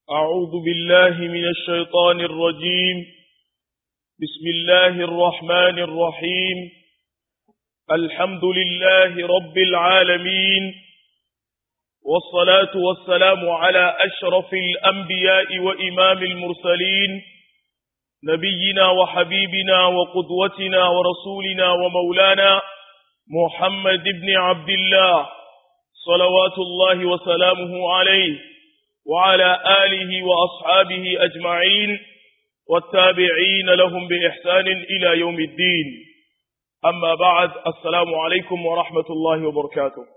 أعوذ بالله من الشيطان الرجيم بسم الله الرحمن الرحيم الحمد لله رب العالمين والصلاة والسلام على أشرف الأنبياء وإمام المرسلين نبينا وحبيبنا وقدوتنا ورسولنا ومولانا محمد بن عبد الله صلوات الله وسلامه عليه وعلى آله وأصحابه أجمعين والتابعين لهم بإحسان إلى يوم الدين أما بعد السلام عليكم ورحمة الله وبركاته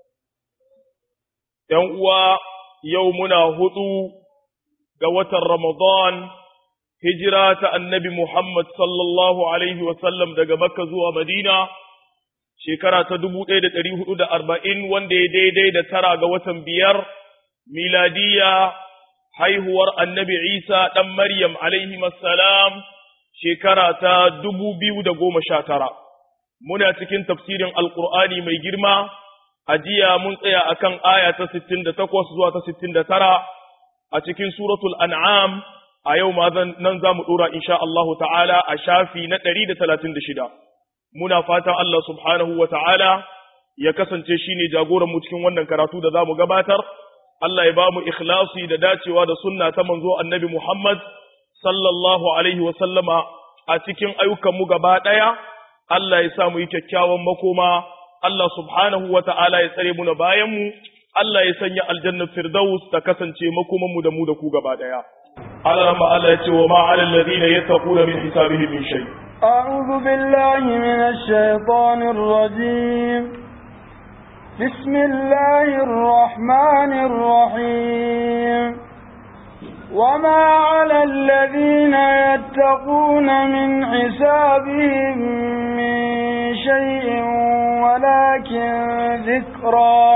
يوم يومنا هدو قوة رمضان هجرة النبي محمد صلى الله عليه وسلم دقى مكة زوى مدينة shekara ta dubu ɗaya da ɗari hudu da arba'in wanda ya daidai da tara ga watan biyar miladiya haihuwar annabi Isa ɗan Maryam alaihi salam shekara ta dubu biyu da goma sha tara. Muna cikin tafsirin Alƙur'ani mai girma, a jiya mun tsaya a kan aya ta sittin da takwas zuwa ta sittin da tara a cikin suratul an'am a yau ma nan za mu ɗora insha Allahu ta'ala a shafi na ɗari da talatin da shida. Muna fatan Allah subhanahu wa ta'ala ya kasance shi ne jagoranmu cikin wannan karatu da za mu gabatar. Allah ya ba mu ikhlasi da dacewa da sunna ta manzo annabi Muhammad sallallahu alaihi wa sallama a cikin ayyukanmu gaba ɗaya, Allah ya sa mu yi kyakkyawan makoma, Allah subhanahu wa ta'ala ya tsare mu na bayanmu, Allah ya sanya aljannar Firdaus ta kasance makomanmu da mu da ku gaba ɗaya. Allah ma Allah ya ce wa ma'alal ladina yattaquna min hisabihim min shay. أعوذ بالله من الشيطان الرجيم بسم الله الرحمن الرحيم وما على الذين يتقون من حسابهم من شيء ولكن ذكرى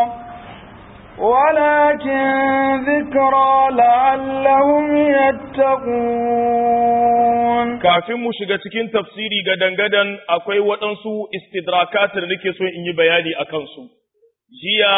ولكن ذكرى لعلهم يتقون kafin mu shiga cikin tafsiri gadan-gadan akwai waɗansu istidrakatar da nake so in yi bayani a kansu jiya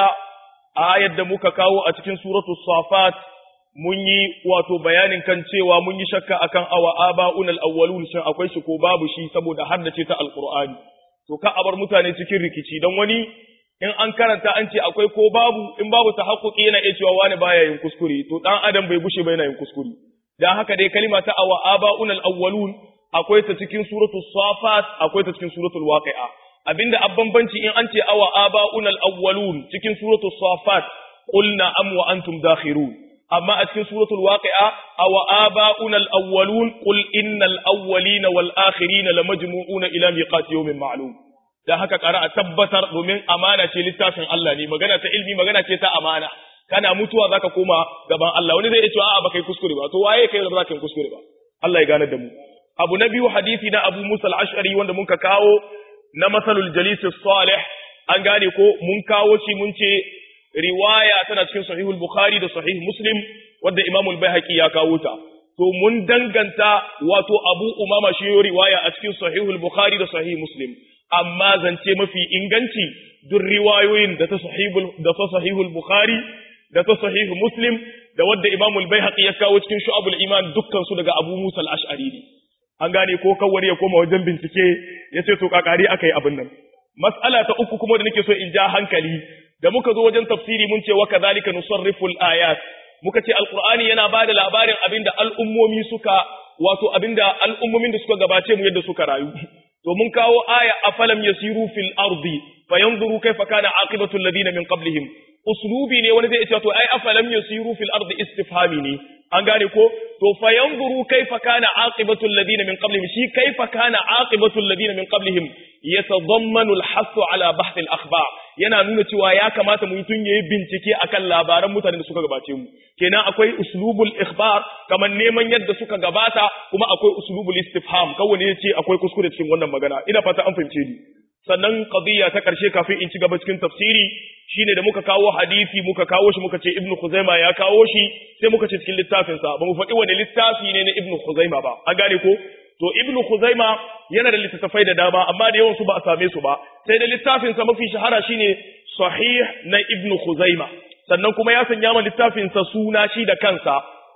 ayar da muka kawo a cikin suratul safat mun yi wato bayanin kan cewa mun yi shakka akan awa aba'unal awwalun shin akwai shi ko babu shi saboda haddace ta alqur'ani to ka abar mutane cikin rikici dan wani in an karanta an ce akwai ko babu in babu tahaqquqi yana iya cewa wani baya yin kuskure to dan adam bai gushe ba yana yin kuskure dan haka dai kalima ta awa aba'unal awwalun akwai ta cikin suratul safat akwai ta cikin suratul waqi'a abinda abbanbanci in an ce awa aba'unal awwalun cikin suratul safat qulna am wa antum dakhirun amma a cikin suratul waqi'a aw aba'una al-awwalun qul innal awwalina wal akhirina lamajmu'una ila miqati yawmin ma'lum dan haka kara a tabbatar domin amana ce littafin Allah ne magana ta ilmi magana ce ta amana kana mutuwa zaka koma gaban Allah wani zai ce a'a baka yi kuskure ba to waye kai da zaka yi kuskure ba Allah ya gane da mu abu na biyu hadisi na Abu Musa al-Ash'ari wanda muka kawo na masalul jalis salih an gane ko mun kawo shi mun ce riwaya tana cikin sahihul bukhari da sahih muslim wadda imamul baihaqi ya kawo ta to mun danganta wato abu umama shi riwaya a cikin sahihul bukhari da sahih muslim amma zance mafi inganci duk riwayoyin da ta sahihul da ta sahihul bukhari da ta sahih muslim da wadda imamul baihaqi ya kawo cikin shu'abul iman dukkan su daga abu musa al-ash'ari ne an gane ko kawai ya koma wajen bincike ya ce to kakari akai abin nan mas'ala ta uku kuma da nake so in ja hankali da muka zo wajen tafsiri mun ce wa kadhalika nusarrifu al-ayat muka ce alqur'ani yana bada labarin abinda al'ummomi suka wato abinda al'ummomin da suka gabace mu yadda suka rayu to mun kawo aya afalam yasiru fil ardi fayanzuru kayfa kana aqibatu alladhina min qablihim uslubi ne wani zai ce to ai afalam yasiru fil ardi istifhami ne an gane ko to fayanzuru kayfa kana aqibatu alladhina min qablihim shi kayfa kana aqibatu alladhina min qablihim yatadammanu al-hass ala bahth al-akhbar yana nuna cewa ya kamata mu tun yayi bincike akan labaran mutanen da suka gabace mu kenan akwai uslubul ikhbar kamar neman yadda suka gabata kuma akwai uslubul istifham kawai ne yace akwai kuskure cikin wannan magana ina fata an fahimce ni sannan qadiyya ta karshe kafin in ci gaba cikin tafsiri shine da muka kawo hadisi muka kawo shi muka ce ibnu khuzaima ya kawo shi sai muka ce cikin littafin sa ba mu faɗi wani littafi ne na ibnu khuzaima ba an gane ko to ibnu khuzaima yana da littattafai da dama amma da yawan su ba a same su ba sai da littafin sa mafi shahara shine sahih na ibnu khuzaima sannan kuma ya sanya ma littafin sa suna shi da kansa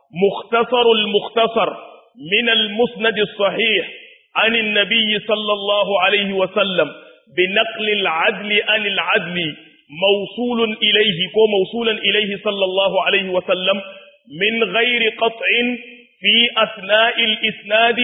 مختصر المختصر من المسند الصحيح عن النبي صلى الله عليه وسلم بنقل العدل عن العدل موصول إليه كو موصولا إليه صلى الله عليه وسلم من غير قطع في أثناء الإسناد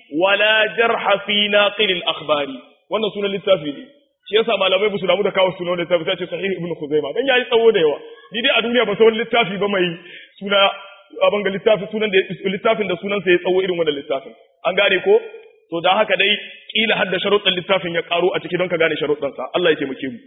ولا جرح في ناقل الأخبار wannan sunan littafi ne shi yasa malamai ba su damu da kawo sunan littafi sai ce sahih ibnu khuzaima dan yayi tsawo da yawa ni dai a duniya ba san littafi ba mai suna abin ga littafi sunan da littafin da sunan sa ya tsawo irin wannan littafin an gane ko to dan haka dai kila hadda sharuɗan littafin ya karo a ciki don ka gane sharuɗan sa Allah ya taimake mu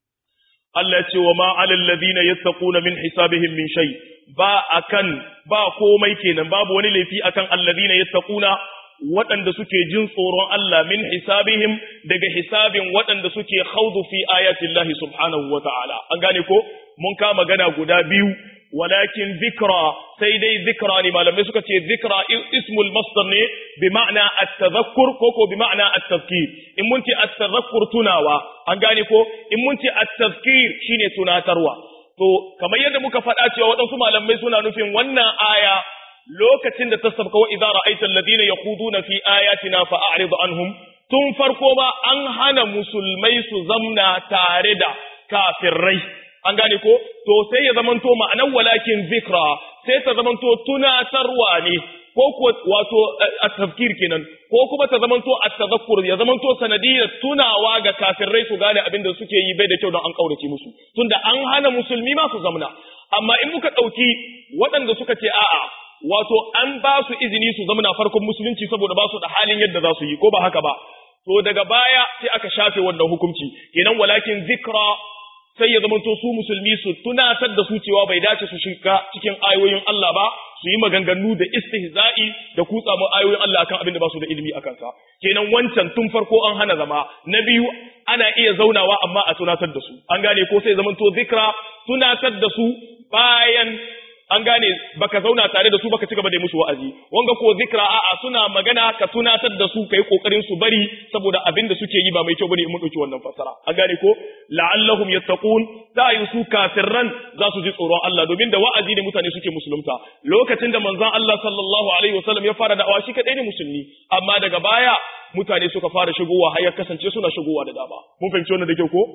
Allah ya ce wa ma alal ladina yattaquna min hisabihim min shay ba akan ba komai kenan babu wani laifi akan alladina yattaquna waɗanda suke jin tsoron Allah min hisabihim daga hisabin waɗanda suke khawdu fi ayatin Allah subhanahu wa ta'ala an gane ko mun ka magana guda biyu walakin zikra sai dai zikra ne malamai suka ce zikra ismul masdar ne bi ma'ana at-tadhakkur ko ko bi ma'ana at-tadhkir in mun ce at-tadhakkur tunawa an gane ko in mun ce at-tadhkir shine tunatarwa to kamar yadda muka faɗa cewa waɗansu malamai suna nufin wannan aya lokacin da ta sabka wa idza ra'aita alladhina yaquduna fi ayatina fa'rid anhum tun farko ba an hana musulmai su zamna tare da kafirai an gane ko to sai ya zamanto ma'anar walakin zikra sai ta zamanto tunatarwa ne ko ko wato at-tafkir kenan ko kuma ta zamanto at-tadhakkur ya zamanto sanadiyar tunawa ga kafirai su gane abin da suke yi bai da kyau don an kaurace musu tunda an hana musulmi ma su zamna amma in muka dauki waɗanda suka ce a'a wato an ba su izini su zamna farkon musulunci saboda ba su da halin yadda za su yi ko ba haka ba to daga baya sai aka shafe wannan hukunci kenan walakin zikra sai ya zamanto su musulmi su tunatar da su cewa bai dace su shiga cikin ayoyin Allah ba su yi maganganu da istihza'i da kutsa mu ayoyin Allah akan abin da ba su da ilimi akan sa kenan wancan tun farko an hana zama na biyu ana iya zaunawa amma a tunatar da su an gane ko sai zamanto zikra tunatar da su bayan an gane baka zauna tare da su baka ci gaba da musu wa'azi wanga ko zikra a'a suna magana ka tunatar da su kai kokarin su bari saboda abin da suke yi ba mai kyau bane in mun dauki wannan fasara an gane ko la'allahum yattaqun da yi su kafirran za su ji tsoron Allah domin da wa'azi ne mutane suke musulunta lokacin da manzon Allah sallallahu alaihi wasallam ya fara da'awa shi kadai ne musulmi amma daga baya mutane suka fara shigowa har ya kasance suna shigowa da dama mun fahimci wannan da kyau ko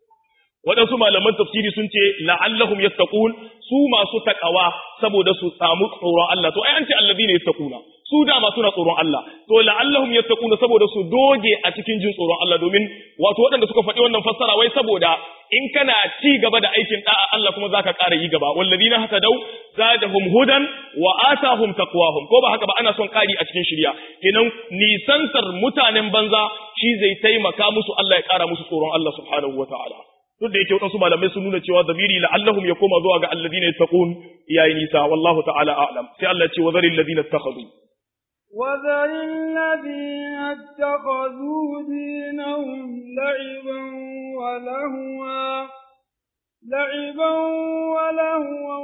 waɗansu malaman tafsiri sun ce la'allahum yattaqun su masu takawa saboda su samu tsoron Allah to ai an ce alladhina yattaquna su dama suna tsoron Allah to la'allahum yattaquna saboda su doge a cikin jin tsoron Allah domin wato waɗanda suka faɗi wannan fassara wai saboda in kana ci gaba da aikin da'a Allah kuma zaka ƙara yi gaba walladhina hatadaw zadahum hudan wa atahum taqwahum ko ba haka ba ana son ƙari a cikin shirya kenan nisantar mutanen banza shi zai taimaka musu Allah ya ƙara musu tsoron Allah subhanahu wataala duk da yake waɗansu malamai sun nuna cewa zamiri la'allahum ya koma zuwa ga alladhina yattaqun yayi nisa wallahu ta'ala a'lam sai Allah ce wa zaril ladina ittakhadhu وذر الذين اتخذوا دينهم لعبا ولهوا لعبا ولهوا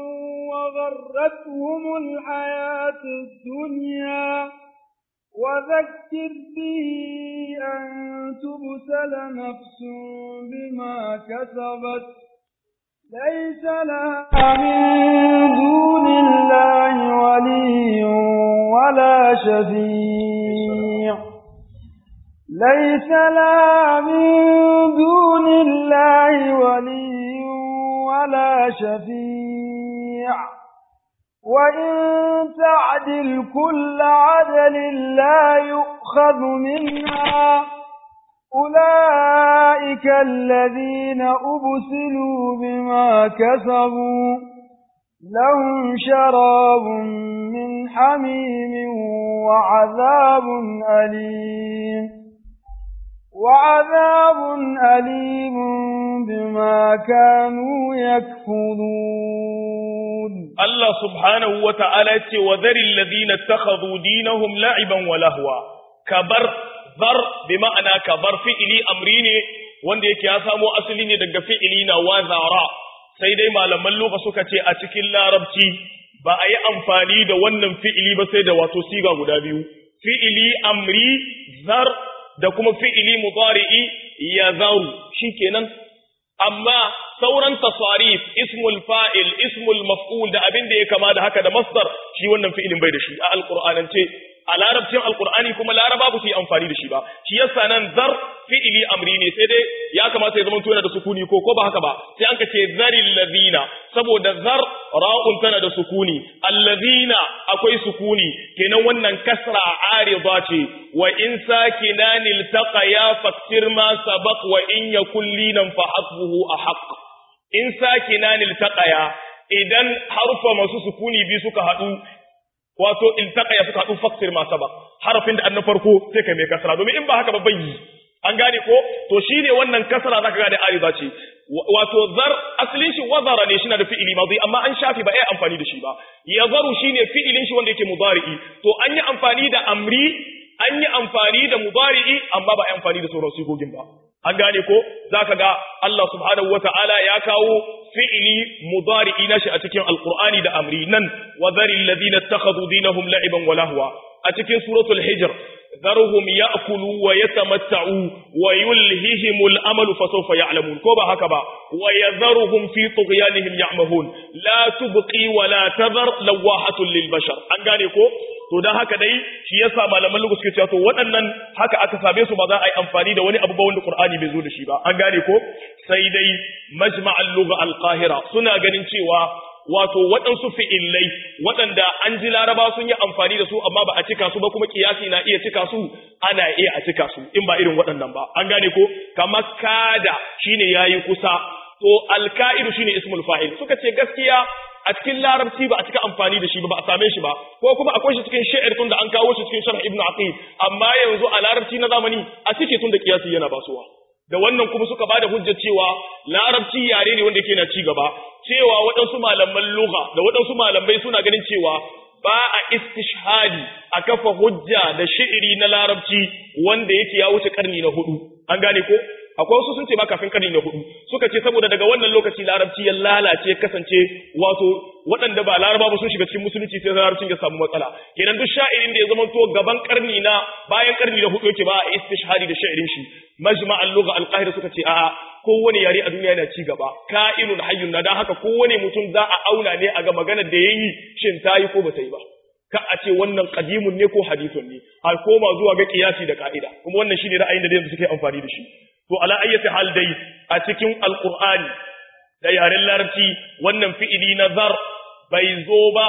وغرتهم الحياة الدنيا وذكر به أن تبسل نفس بما كسبت ليس لها من دون الله ولي ولا شفيع ليس لها من دون الله ولي ولا شفيع وإن تعدل كل عدل لا يؤخذ منها أولئك الذين أبسلوا بما كسبوا لهم شراب من حميم وعذاب أليم وعذاب أليم بما كانوا يكفرون Allah subhanahu wa ta'ala ce wa zaril ladina takhadhu dinahum la'iban wa lahwa kabar zar bi ma'ana kabar fi'ili amri ne wanda yake ya samo asali ne daga fi'ili na wazara sai dai malaman lugha suka ce a cikin larabci ba a yi amfani da wannan fi'ili ba sai da wato siga guda biyu fi'ili amri zar da kuma fi'ili mudari'i ya zaru shikenan amma sauran tasarif ismul fa'il ismul maf'ul da abin da ya kama da haka da masdar shi wannan fi'ilin bai da shi a alqur'anance a larabcin alqur'ani kuma laraba ba su yi amfani da shi ba shi yasa nan zar fi'ili amri ne sai dai ya kamata ya zama yana da sukuni ko ko ba haka ba sai an ka ce zaril ladina saboda zar ra'un tana da sukuni allazina akwai sukuni kenan wannan kasra arida ce wa in sakinan iltaqaya faktir ma sabaq wa in yakul linan fa hasbuhu ahq in sakinan iltaqaya idan harfa masu sukuni bi suka hadu wato iltaqaya suka hadu faktir ma sabaq harafin da annan farko sai kai mai kasra domin in ba haka ba bayyi an gane ko to shine wannan kasra zaka gane arida ce wato zar asalin shi wazara ne shine da fi'ili madi amma an shafi ba ai amfani da shi ba yazaru shine fi'ilin shi wanda yake mudari'i to an yi amfani da amri an yi amfani da mudari'i amma ba ai amfani da sauran sigogin ba an gane ko zaka ga Allah subhanahu wataala ya kawo fi'ili mudari'i nashi a cikin alqur'ani da amri nan wa zaril ladina ittakhadhu dinahum la'iban wa lahwa a cikin suratul hijr ذرهم يأكلوا ويتمتعوا ويلههم الأمل فسوف يعلمون كوبا هكذا ويذرهم في طغيانهم يعمهون لا تبقي ولا تذر لواحة للبشر أنغاني كو to dan haka dai shi yasa malaman lugu suke cewa to waɗannan haka aka same su ba za a yi amfani da wani abu ba wanda Qur'ani bai zo da shi ba an gane ko sai dai majma'al lugha al-qahira suna ganin cewa wato waɗansu fi'illai waɗanda an ji laraba sun yi amfani da su amma ba a cika su ba kuma kiyasi na iya cika su ana iya a cika su in ba irin waɗannan ba an gane ko kamar kada shine yayi kusa to alka'idu shine ismul fa'il suka ce gaskiya a cikin larabci ba a cika amfani da shi ba ba a same shi ba ko kuma akwai shi cikin sha'ir tun da an kawo shi cikin sharh ibn aqil amma yanzu a larabci na zamani a cike tun da kiyasi yana basuwa da wannan kuma suka bada hujjar cewa larabci yare ne wanda yake na ci gaba cewa waɗansu malaman lugha da waɗansu malamai suna ganin cewa ba a istishhadi a kafa hujja da shi'iri na larabci wanda yake ya wuce karni na hudu an gane ko akwai wasu sun ce ma kafin karni na hudu suka ce saboda daga wannan lokaci larabci ya lalace kasance wato waɗanda ba laraba ba sun shiga cikin musulunci sai larabcin ya samu matsala kenan duk sha'irin da ya zama to gaban karni na bayan karni na hudu yake ba a istishhadi da sha'irin shi majma al-lugha al-qahira suka ce a'a kowane yare a duniya yana ci gaba ka'inun hayyun na dan haka kowane mutum za a auna ne a ga maganar da yayi shin ta yi ko ba ta yi ba ka a ce wannan qadimun ne ko hadithun ne a koma zuwa ga kiyasi da ka'ida kuma wannan shine ra'ayin da yanzu suke amfani da shi to ala ayyati hal dai a cikin alqur'ani da yaren larabci wannan fi'ili na zar bai zo ba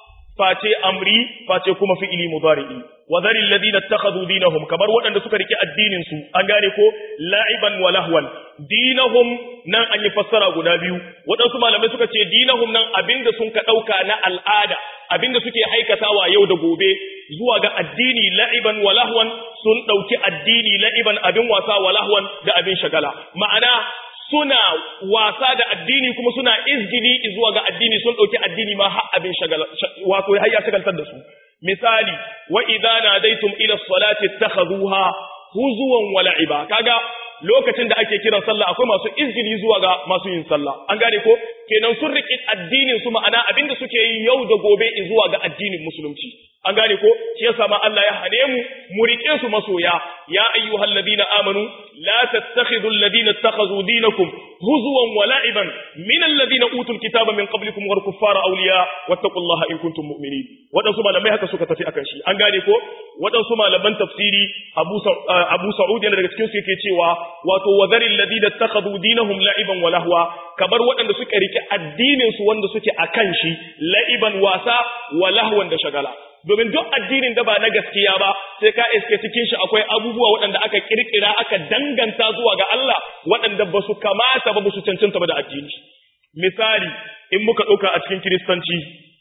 face amri face kuma fi'ili mudari'i wa zaril ladina ittakhadhu dinahum kamar waɗanda suka rike addinin su an gane ko la'iban wa lahwan dinahum nan an yi fassara guda biyu waɗansu malamai suka ce dinahum nan abinda sun ka ɗauka na al'ada abinda suke aikatawa yau da gobe zuwa ga addini la'iban wa lahwan sun ɗauki addini la'iban abin wasa wa lahwan da abin shagala ma'ana suna wasa da addini kuma suna izgili zuwa ga addini sun ɗauki addini ma har abin shagala wato har ya shagaltar da su misali wa idza nadaitum ila salati ittakhadhuha huzuwan wa la'iba kaga lokacin da ake kiran sallah akwai masu izgili zuwa ga masu yin sallah an gane ko kenan sun riƙe addinin su ma'ana abinda suke yi yau da gobe zuwa ga addinin musulunci an gane ko shi yasa ma Allah ya hane mu mu riƙe su masoya ya ayyuhal ladina amanu la tattakhidul ladina ittakhadhu dinakum huzwan wa la'iban min alladhina utul kitaba min qablikum wal kuffara awliya wattaqullaha in kuntum mu'minin wadansu malamai haka suka tafi akan shi an gane ko wadansu malaman tafsiri Abu Abu Sa'ud yana daga cikin su yake cewa wato wadharil ladina ittakhadhu dinahum la'iban wa lahwa kabar waɗanda suka rike addinin su wanda suke akan shi la'iban wasa wa lahwan da shagala domin duk addinin da ba na gaskiya ba sai ka iske cikin shi akwai abubuwa waɗanda aka kirkira aka danganta zuwa ga Allah waɗanda ba su kamata ba ba su cancanta ba da addini misali in muka ɗauka a cikin kiristanci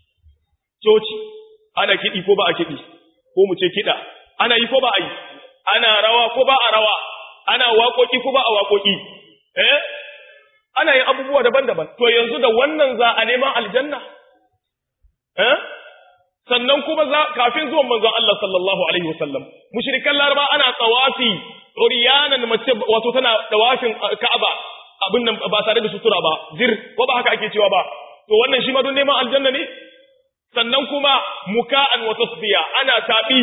coci ana kiɗi ko ba a kiɗi ko mu ce kiɗa ana yi ko ba a yi ana rawa ko ba a rawa ana waƙoƙi ko ba a waƙoƙi eh ana yin abubuwa daban-daban to yanzu da wannan za a neman aljanna eh sannan kuma za kafin zuwan manzon Allah sallallahu alaihi wasallam mushrikan laraba ana tsawafi uriyanan mace wato tana tawafin Ka'aba abin nan ba tare da sutura ba zir ko ba haka ake cewa ba to wannan shi ma don neman aljanna ne sannan kuma muka'an wa tasbiya ana tabi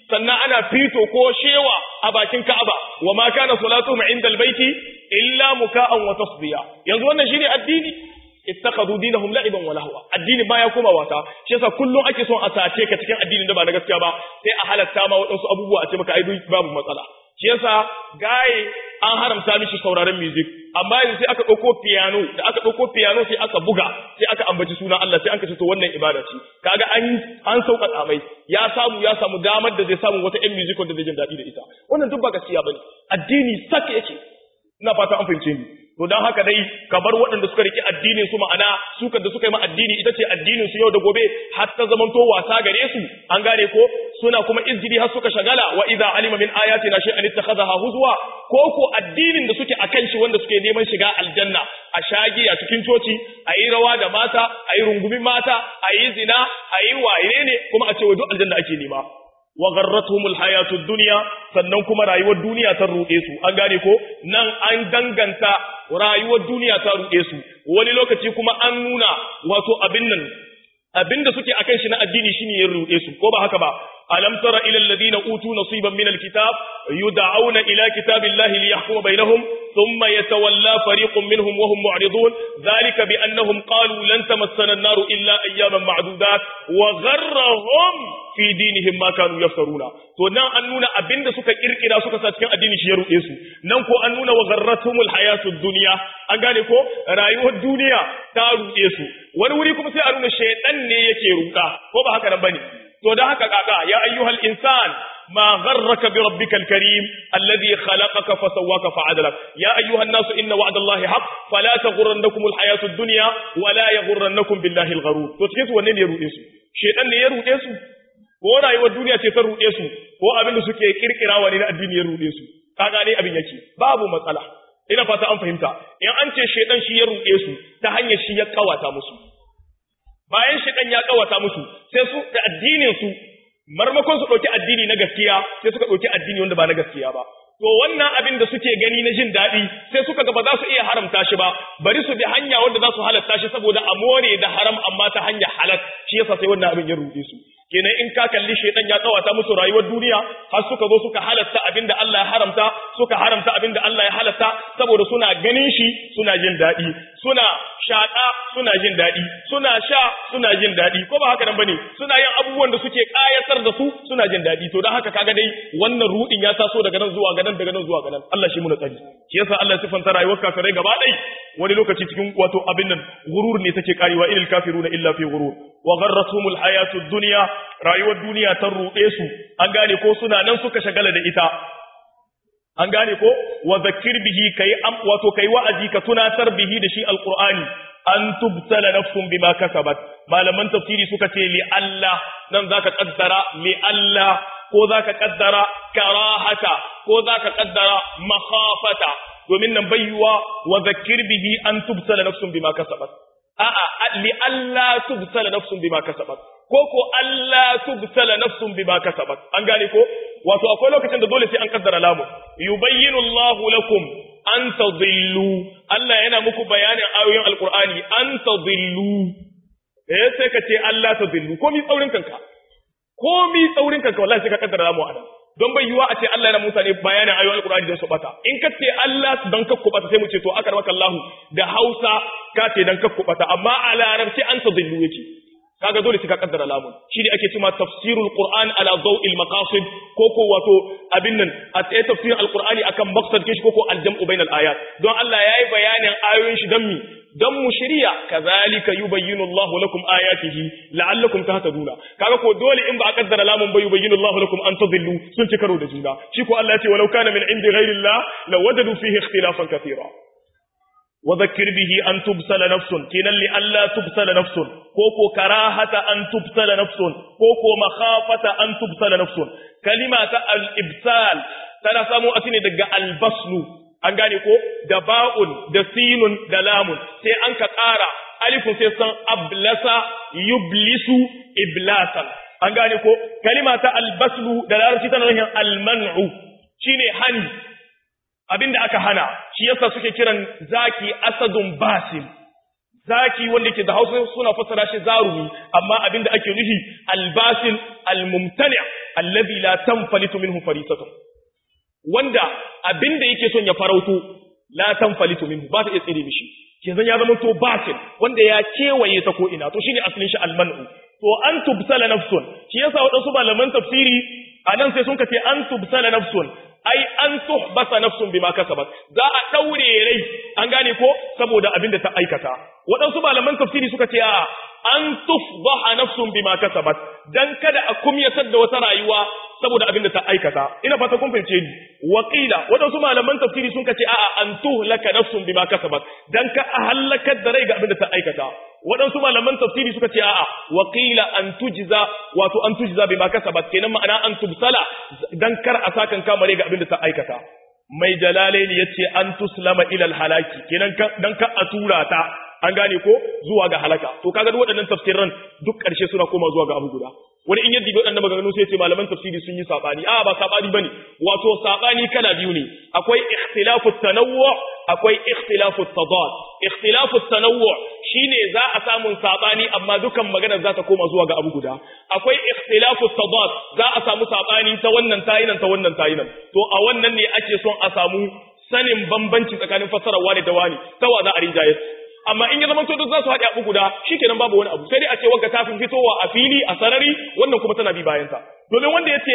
sannan ana fito ko shewa a bakin Ka'aba wa ma kana salatuhum inda albayti illa muka'an wa tasdiya yanzu wannan shine addini ittakhadhu dinahum la'iban wa lahwa addini baya koma wasa shi yasa kullum ake son a sace ka cikin addinin da ba na gaskiya ba sai a halatta ma wadansu abubuwa a ce maka ai babu matsala shi yasa gaye an haramta mishi sauraron music amma yanzu sai aka ɗauko piano da aka ɗauko piano sai aka buga sai aka ambaci sunan Allah sai an kace to wannan ibada ce kaga an an sauƙaƙa mai ya samu ya samu damar da zai samu wata ƴan music da zai jin daɗi da ita wannan duk ba gaskiya bane addini sak yake ina fata an fahimce ni to dan haka dai ka bar waɗanda suka riki addinin su ma'ana sukar da suka yi ma addini ita ce addinin su yau da gobe har ta zamanto wasa gare su an gane ko suna kuma izgidi har suka shagala wa idza alima min ayatina shay'an ittakhadha huzwa ko ko addinin da suke akan shi wanda suke neman shiga aljanna a shagi a cikin coci a yi rawa da mata a yi rungumin mata a yi zina a yi waye ne kuma a ce wa duk aljanna ake nema wa gharratuhumul hayatud dunya sannan kuma rayuwar duniya ta ruɗe su an gane ko nan an danganta rayuwar duniya ta ruɗe su wani lokaci kuma an nuna wato abin nan abinda suke akan shi na addini shine ya ruɗe su ko ba haka ba alam tara ila alladhina utu nasiban min alkitab yud'auna ila kitabillahi liyahkuma bainahum thumma yatawalla fariqun minhum wa hum mu'ridun dhalika bi annahum qalu lan tamassana an-nar illa ayyaman ma'dudat wa gharrahum fi dinihim ma kanu yaftaruna to nan an nuna abinda suka kirkira suka sa cikin addini shi ya ruɗe su nan ko an nuna wa gharratumul hayatud dunya an gane ko rayuwar duniya ta ruɗe su wani wuri kuma sai a nuna shaytan ne yake ruka ko ba haka nan bane to da haka kaka ya ayyuhal insan ما غرك بربك الكريم الذي خلقك فسواك فعدلك يا أيها الناس إن وعد الله حق فلا تغرنكم الحياة الدنيا ولا يغرنكم بالله الغرور تتكيس ونين يرؤيسو شيطان يرؤيسو ko rayuwar duniya ce ta ruɗe su ko abin da suke kirkirawa ne na addini ya ruɗe su ka gane abin yake babu matsala ina fata an fahimta in an ce shedan shi ya ruɗe su ta hanyar shi ya kawata musu bayan shedan ya kawata musu sai su da addinin su marmakon su ɗauki addini na gaskiya sai suka ɗauki addini wanda ba na gaskiya ba to wannan abin da suke gani na jin daɗi sai suka ga ba za su iya haramta shi ba bari su bi hanya wanda za su halatta shi saboda a more da haram amma ta hanya halal shi yasa sai wannan abin ya ruɗe su kenan in ka kalli shaitan ya tsawata musu rayuwar duniya har suka zo suka halatta abinda Allah ya haramta suka haramta abinda Allah ya halatta saboda suna ganin shi suna jin daɗi suna shaƙa suna jin daɗi suna sha suna jin daɗi ko ba haka nan bane suna yin abubuwan da suke ƙayatar da su suna jin daɗi to don haka kaga dai wannan rudin ya taso daga nan zuwa ga nan daga nan zuwa ga nan Allah shi mu na tsari shi yasa Allah ya sifanta rayuwar kafirai gaba ɗai wani lokaci cikin wato abin nan gurur ne take karewa ilal kafiruna illa fi gurur wa gharratuhumul hayatud dunya rayuwar duniya ta ruɗe su an gane ko suna nan suka shagala da ita an gane ko wa zakir bihi kai am wato kai wa'azi ka tunatar bihi da shi alqur'ani an tubtala nafsun bima kasabat malaman tafsiri suka ce li Allah nan zaka kaddara li Allah ko zaka kaddara karahata ko zaka kaddara makhafata domin nan bayyuwa wa zakir bihi an tubtala nafsun bima kasabat a'a li Allah tubtala nafsun bima kasabat ko ko Allah tubtala nafsun bima kasabat an gane ko wato akwai lokacin da dole sai an kaddara lamu yubayyinu Allahu lakum an tadillu Allah yana muku bayanin ayoyin alqur'ani an tadillu eh sai ka ce Allah tadillu ko mi tsaurin kanka ko mi tsaurin kanka wallahi sai ka kaddara lamu ana don bai yiwa a ce Allah yana mutane bayanin ayoyin alqur'ani don su bata in ka ce Allah don kakku bata sai mu ce to aka rabaka Allah da Hausa ka ce dan kakku bata amma a larabci an tadillu yake kaga dole sai ka kaddara lamun shi ne ake cewa tafsirul qur'an ala daw'il maqasid ko ko wato abin nan a tsaye tafsirin alqur'ani akan maqsad kishi ko ko aljam'u bainal ayat don Allah yayi bayanin ayoyin shi dan mi dan mu shiriya kazalika yubayyinu Allahu lakum ayatihi la'allakum tahtaduna kaga ko dole in ba a kaddara lamun ba yubayyinu Allahu lakum an tadillu sun ci karo da juna shi ko Allah ya ce walau kana min indi ghairillah lawajadu fihi ikhtilafan katira وذكر به أن تبسل نفس كنا لألا تبسل نفس كوكو كراهة أن تبسل نفس كوكو مخافة أن تبسل نفس كلمة الإبسال تنسمو أتني دقاء البصل أنغاني كو دباء دسين دلام سي أنك قارا ألف سيسان أبلس يبلس إبلاسا أنغاني كو كلمة البصل دلالة تنرهن المنع شيني هني abin da aka hana shi yasa suke kiran zaki asadun basim zaki wanda ke da hausa suna fassara shi zarumi amma abin da ake nufi albasin almumtani allazi la tanfalitu minhu farisatun wanda abinda yake son ya farauto la tanfalitu minhu ba ta iya tsire mishi kenan ya zama to batil wanda ya kewaye ta ko ina to shine asalin shi almanu to an tubsala nafsun shi yasa wadansu malaman tafsiri anan sai sun kace an tubsala nafsun ai an tuhbasa nafsun bima kasabat za a daure rai an gane ko saboda abin da ta aikata waɗansu malaman tafsiri suka ce a an tufdaha nafsun bima kasabat dan kada a kumyatar da wata rayuwa saboda abin da ta aikata ina fata kun fahimce ni waqila waɗansu malaman tafsiri sun ce a an tuhlaka nafsun bima kasabat dan ka a halakar da rai ga abin da ta aikata waɗansu malaman tafsiri suka ce a'a waqila an tujza wato an tujza bima kasabat kenan ma'ana an tubsala dan kar a sakan kamare ga abin da ta aikata mai jalalaini yace an tuslama ila halaki kenan dan ka a tura ta an gane ko zuwa ga halaka to kaga duk waɗannan tafsiran duk ƙarshe suna koma zuwa ga abu guda wani in yadda waɗannan maganganu sai ce malaman tafsiri sun yi sabani a ba sabani bane wato sabani kala biyu ne akwai ikhtilafu tanawwu akwai ikhtilafu tadad ikhtilafu tanawwu shine za a samu sabani amma dukan maganar za ta koma zuwa ga abu guda akwai ikhtilafu tadad za a samu sabani ta wannan tayinan ta wannan tayinan to a wannan ne ake son a samu sanin bambanci tsakanin fassarar wani da wani ta wa za a rinjaye amma in ya zama to duk za su haɗe abu guda shikenan babu wani abu sai dai a ce wagga ta fi fitowa a fili a sarari wannan kuma tana bi bayan ta domin wanda ya ce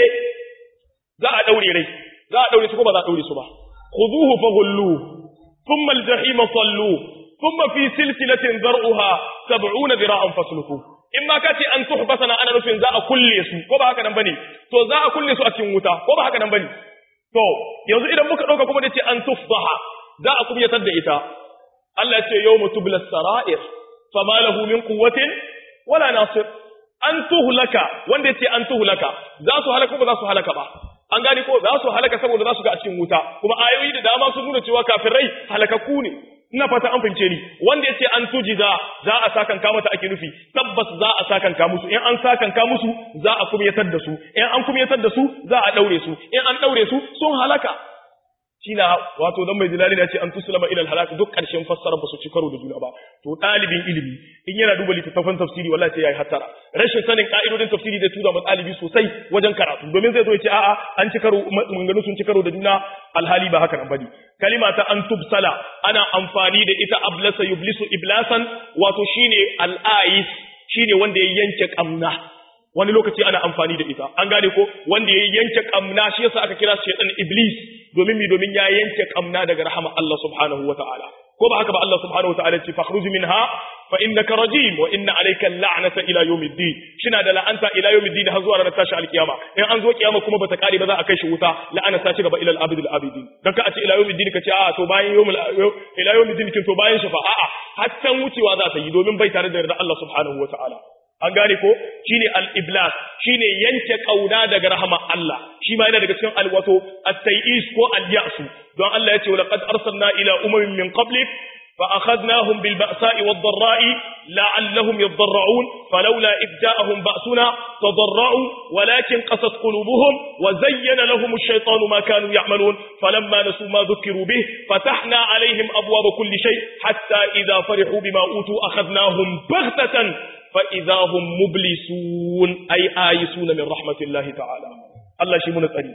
za a daure rai za a daure su ko ba za a daure su ba khuduhu faghullu thumma al-jahima sallu thumma fi silsilatin zar'uha 70 dira'an fasluku in ma ka ce an tuhbasana ana nufin za a kulle su ko ba haka nan bane to za a kulle su a cikin wuta ko ba haka nan bane to yanzu idan muka dauka kuma da ce an tufdaha za a kumyatar da ita Allah ya ce yawma tubla sara'ir fama lahu min quwwatin wala nasir an tuhlaka wanda yace an tuhlaka za su halaka ba za su halaka ba an gani ko za su halaka saboda za su ga a cikin wuta kuma ayoyi da dama sun nuna cewa kafirai halakakku ne ina fata an fince ni wanda yace an tujiza za a sakan ka mata ake nufi tabbas za a sakan ka musu in an sakan ka musu za a kumyatar da su in an kumyatar da su za a daure su in an daure su sun halaka shine wato dan mai jilali ne ce an tuslama ila halak duk karshen fassara ba su ci karo da juna ba to dalibin ilimi in yana duba littattafan tafsiri wallahi sai yayi hattara rashin sanin ka'idodin tafsiri da tura ɗalibi sosai wajen karatu domin zai zo ya ce a'a an ci karo manganu sun ci karo da juna alhali ba haka nan bane kalima ta an tubsala ana amfani da ita ablasa yublisu iblasan wato shine al-ais shine wanda ya yanke kamna wani lokaci ana amfani da ita an gane ko wanda ya yanke kamna shi yasa aka kira shaytan iblis domin mi domin ya yanke kamna daga rahama Allah subhanahu wataala ko ba haka ba Allah subhanahu wataala ce fakhruj minha fa innaka rajim wa inna alayka la'nata ila yawmiddin shina da la'anta ila yawmiddin har zuwa ranar tashi alkiyama in an zo kiyama kuma bata kare ba za a kai shi wuta la'ana ta ci gaba ila al-abid al-abidin dan ka a ce ila yawmiddin ka ce a to bayan yawmul ila yawmiddin kin to bayan shi fa a'a har wucewa za ta yi domin bai tare da yarda Allah subhanahu wataala an gane ko shine al-iblas shine yanke kauna daga rahama Allah shi ma yana daga cikin alwato at-tayis ko al-ya'su don Allah yace laqad arsalna ila umamin min qablik fa akhadnahum bil ba'sa'i wad dharra'i la'allahum yadarra'un falawla id ja'ahum ba'suna tadarra'u walakin qasat qulubuhum wa zayyana lahum ash-shaytanu ma kanu ya'malun falamma nasu ma dhukiru bih fatahna 'alayhim abwaaba kulli shay hatta idha farihu bima utu akhadnahum baghtatan فإذا هم مبلسون أي آيسون من رحمة الله تعالى الله شي من tsari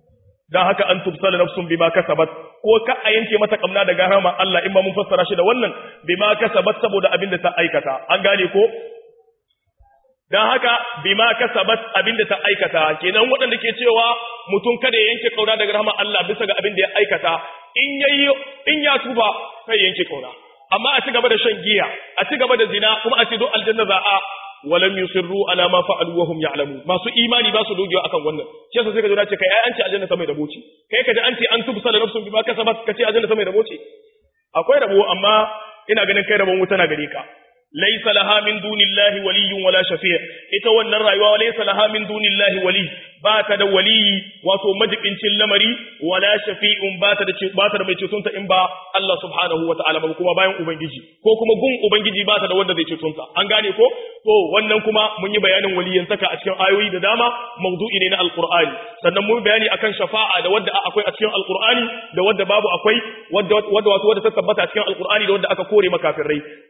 dan haka an tubsala nafsun bima kasabat ko ka a yanke mata kamna daga rahama Allah in ma mun fassara shi da wannan bima kasabat saboda abin da ta aikata an gane ko dan haka bima kasabat abin da ta aikata kenan waɗanda ke cewa mutum kada ya yanke kauna daga rahama Allah bisa ga abin da ya aikata in yayi in ya tuba kai yanke kauna amma a ci gaba da shan giya a ci gaba da zina kuma a ce do aljanna za a walam yusirru ala ma fa'alu wa hum ya'lamu masu imani ba su dogewa akan wannan shi yasa sai ka zo ce kai ai an ce aljanna sama da boci kai ka ji an ce an tubsala nafsun bima kasabat ka ce aljanna sama da boci akwai rabo amma ina ganin kai rabon wuta na gare ka laysa laha min dunillahi waliyyun wala shafi' ita wannan rayuwa laysa laha min dunillahi wali ba ta da waliyi wato majibincin lamari wala shafi'un ba ta da ba ta da mai cetonta in ba Allah subhanahu wa ta'ala ba kuma bayan ubangiji ko kuma gun ubangiji ba ta da wanda zai cetonta an gane ko to wannan kuma mun yi bayanin waliyantaka a cikin ayoyi da dama mawdu'i ne na alqur'ani sannan mun bayani akan shafa'a da wadda akwai a cikin alqur'ani da wadda babu akwai wadda wadda wato wadda ta tabbata a cikin alqur'ani da wadda aka kore makafirai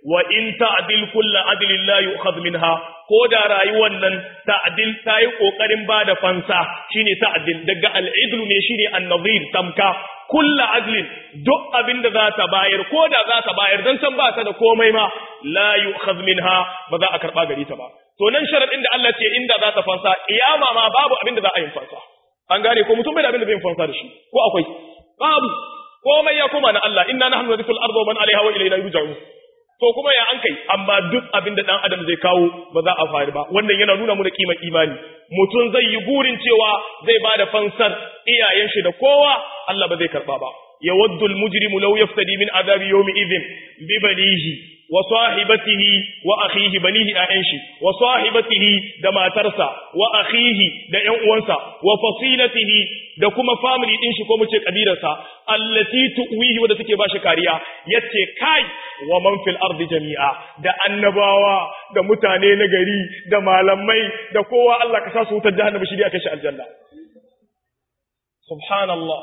wa in ta'dil kullu adlin la yu'khadh minha ko da rayuwar nan ta'dil ta yi kokarin bada fansa shine ta'dil daga al-idlu ne shine an-nadhir tamka kullu adlin duk abinda za ta bayar ko da za ta bayar dan san ba ta da komai ma la yu'khadh minha ba za a karba gari ta ba to nan sharadin da Allah ce inda za ta fansa iyama ma babu abinda za a yi fansa an gane ko mutum bai da abinda zai fansa da shi ko akwai babu komai ya koma na Allah inna nahnu nadhikul arda wa man alaiha wa ilayna yurja'un to kuma ya an kai amma duk abin da dan adam zai kawo ba za a faru ba wannan yana nuna mu da kimar imani mutum zai yi burin cewa zai bada fansar iyayen shi da kowa Allah ba zai karba ba yawaddu almujrimu law yaftadi min azabi yawmi idhin bi banihi wa sahibatihi wa akhihi banihi ayan shi wa sahibatihi da matarsa wa akhihi da ƴan uwansa wa fasilatihi da kuma family din shi ko mu ce kabilarsa allati tuwihi wanda take bashi kariya yace kai wa man fil ardi jami'a da annabawa da mutane na gari da malamai da kowa Allah ka sa su wutar jahannama shi aka shi aljanna subhanallah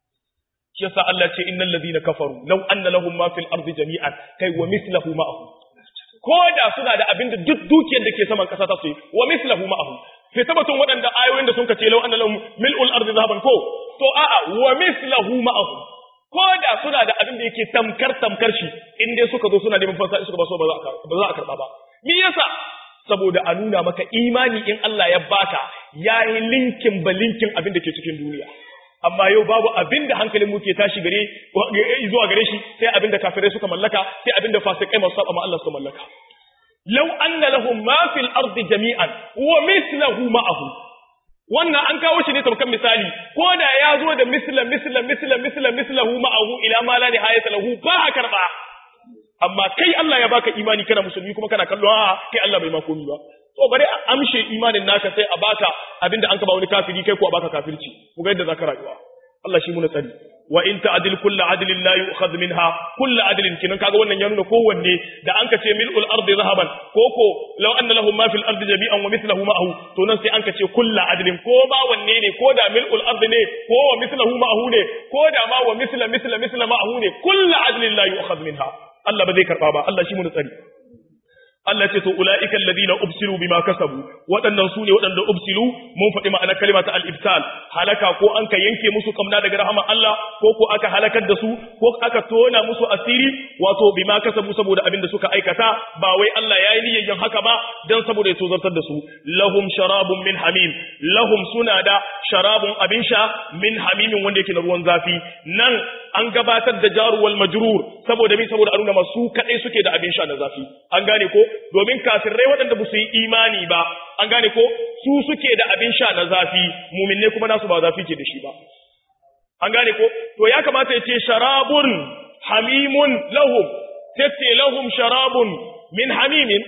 shi yasa Allah ce innal ladina kafaru law anna lahum ma fil ardi jami'an kai wa mislahu ma'ahu ko da suna da abinda duk dukiyar da ke saman kasa ta su yi wa mislahu ma'ahu sai tabbatun waɗanda ayoyin da sun ka ce law anna lahum mil'ul ardi zahaban ko to a'a wa mislahu ma'ahu ko da suna da abin da yake tamkar tamkar shi in dai suka zo suna neman fansa suka ba so ba za a karba ba me yasa saboda a nuna maka imani in Allah ya baka yayi linkin ba linkin abin da ke cikin duniya amma yau babu abin da hankalin mu ke tashi gare zuwa gare shi sai abin da kafirai suka mallaka sai abin da fasikai masu saba ma Allah suka mallaka law anna lahum ma fil ardi jami'an wa mithluhu ma'ahu wannan an kawo shi ne tamkan misali ko da ya zo da misla misla misla misla mislahu ma'ahu ila ma la nihayata lahu ba a karba amma kai Allah ya baka imani kana musulmi kuma kana kallo a kai Allah bai ma komi ba to bare a amshe imanin naka sai a baka abinda an ka ba wani kafiri kai ko a baka kafirci ku ga yadda zaka rayuwa Allah shi mu na tsari wa in ta'dil kullu adlin la yu'khadh minha kullu adlin kinan kaga wannan ya nuna kowanne da an kace mil'ul ardi zahaban koko law anna lahum ma fil ardi jami'an wa mithluhu ma'ahu to nan sai an kace kullu adlin ko ba wanne ne ko da mil'ul ardi ne ko wa mithluhu ma'ahu ne ko da ma wa mithla mithla mithla ma'ahu ne kullu adlin la yu'khadh minha Allah ba zai karba ba Allah shi mu tsari Allah ce to ulaika alladhina ubsilu bima kasabu waɗannan su ne waɗanda ubsilu mun faɗi ma'anar kalma ta al-ibsal halaka ko an ka yanke musu kamna daga rahama Allah ko ko aka halakar da su ko aka tona musu asiri wato bima kasabu saboda abin da suka aikata ba wai Allah ya yi niyyar yin haka ba dan saboda ya tozartar da su lahum sharabun min hamim lahum suna da sharabun abin sha min hamimin wanda yake na ruwan zafi nan an gabatar da jaruwal majrur saboda mi saboda a nuna masu kadai suke da abin sha na zafi an gane ko domin kafirai waɗanda ba su yi imani ba an gane ko su suke da abin sha na zafi muminne kuma nasu ba zafi ke da shi ba an gane ko to ya kamata ya ce sharabun hamimun lahum sai ce lahum sharabun min hamimin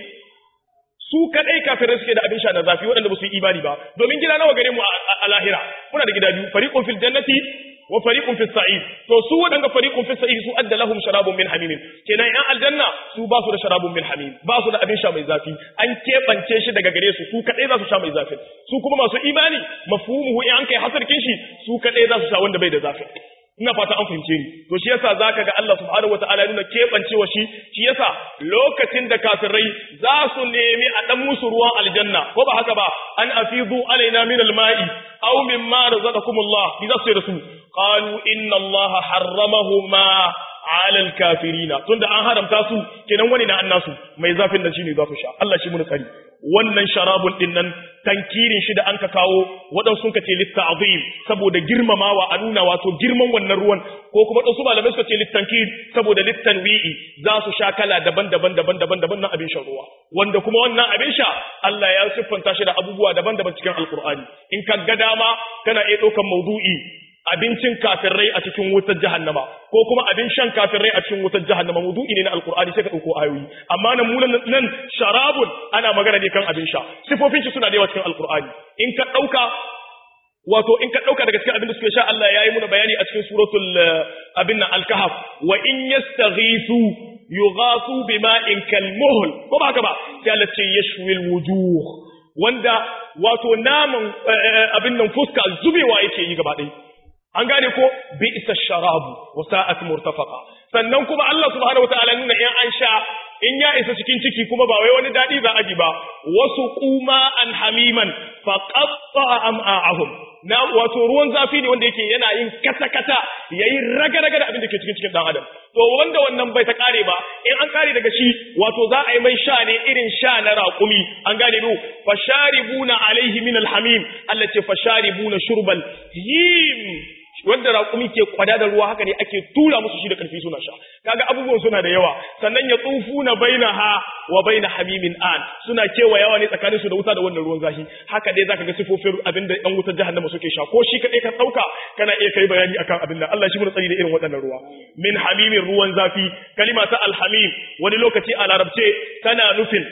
su kadai kafirai suke da abin sha na zafi waɗanda ba su yi imani ba domin gida nawa gare mu a lahira muna da gida biyu fariqun fil jannati wa fariqun fis sa'id to su wadanga fariqun fis sa'id su adda lahum sharabun min hamim kenan yan aljanna su ba su da sharabun min hamim ba su da abin sha mai zafi an kebance shi daga gare su su kadai za su sha mai zafi su kuma masu imani mafhumuhu in an kai hasarkin shi su kadai za su sha wanda bai da zafi ina fata an fahimce ni to shi yasa zaka ga Allah subhanahu wataala nuna kebancewa shi shi yasa lokacin da kafirai za su nemi a dan musu ruwan aljanna ko ba haka ba an afidu alaina min alma'i aw mimma razaqakumullah bi za su yi da su qalu inna allaha harramahuma ala alkafirina tunda an haramta su kenan wani na annasu mai zafin nan shine za su sha Allah shi mun tsari wannan sharabun din nan tankirin shi da anka kawo wadan sun kace litta'zim saboda girmamawa a nuna wato girman wannan ruwan ko kuma dan su malamai suka ce littankir saboda littanwi'i za su sha kala daban-daban daban-daban daban nan abin shan ruwa wanda kuma wannan abin sha Allah ya siffanta shi da abubuwa daban-daban cikin alkur'ani in ka ga dama kana iya ɗaukan maudu'i abincin kafirai a cikin wutar jahannama ko kuma abin shan kafirai a cikin wutar jahannama mudu'i ne na alkur'ani sai ka dauko ayoyi amma nan mu nan sharabun ana magana ne kan abin sha sifofin shi suna da yawa cikin alkur'ani in ka dauka wato in ka dauka daga cikin abin da suke sha Allah yayi muna bayani a cikin suratul abin nan al-kahf wa in yastaghithu yughathu bima'in kalmuhl ko ba haka ba sai Allah ce yashwil wujuh wanda wato naman abin nan fuska zubewa yake yi gaba ɗaya an gane ko bi isa sharabu wa sa'at murtafaqa sannan kuma Allah subhanahu wataala nuna in an sha in ya isa cikin ciki kuma ba wai wani dadi za a ji ba wasu kuma an hamiman fa qatta am'a'ahum na wato ruwan zafi ne wanda yake yana yin kata kata yayi raga raga da abin da ke cikin cikin dan adam to wanda wannan bai ta kare ba in an kare daga shi wato za a yi mai sha ne irin sha na raƙumi an gane du fasharibuna alaihi min alhamim Allah ce fasharibuna shurbal him wanda raƙumi ke kwada da ruwa haka ne ake tura musu shi da ƙarfi suna sha kaga abubuwan suna da yawa sannan ya tsufu na baina ha wa baina hamimin an suna kewayawa ne tsakanin su da wuta da wannan ruwan zafi haka dai zaka ga sifofin abin da ɗan wutar jahannama suke sha ko shi kaɗai ka ɗauka kana iya kai bayani akan abin nan Allah shi mun tsari da irin waɗannan ruwa min hamimin ruwan zafi kalima ta alhamim wani lokaci a larabce tana nufin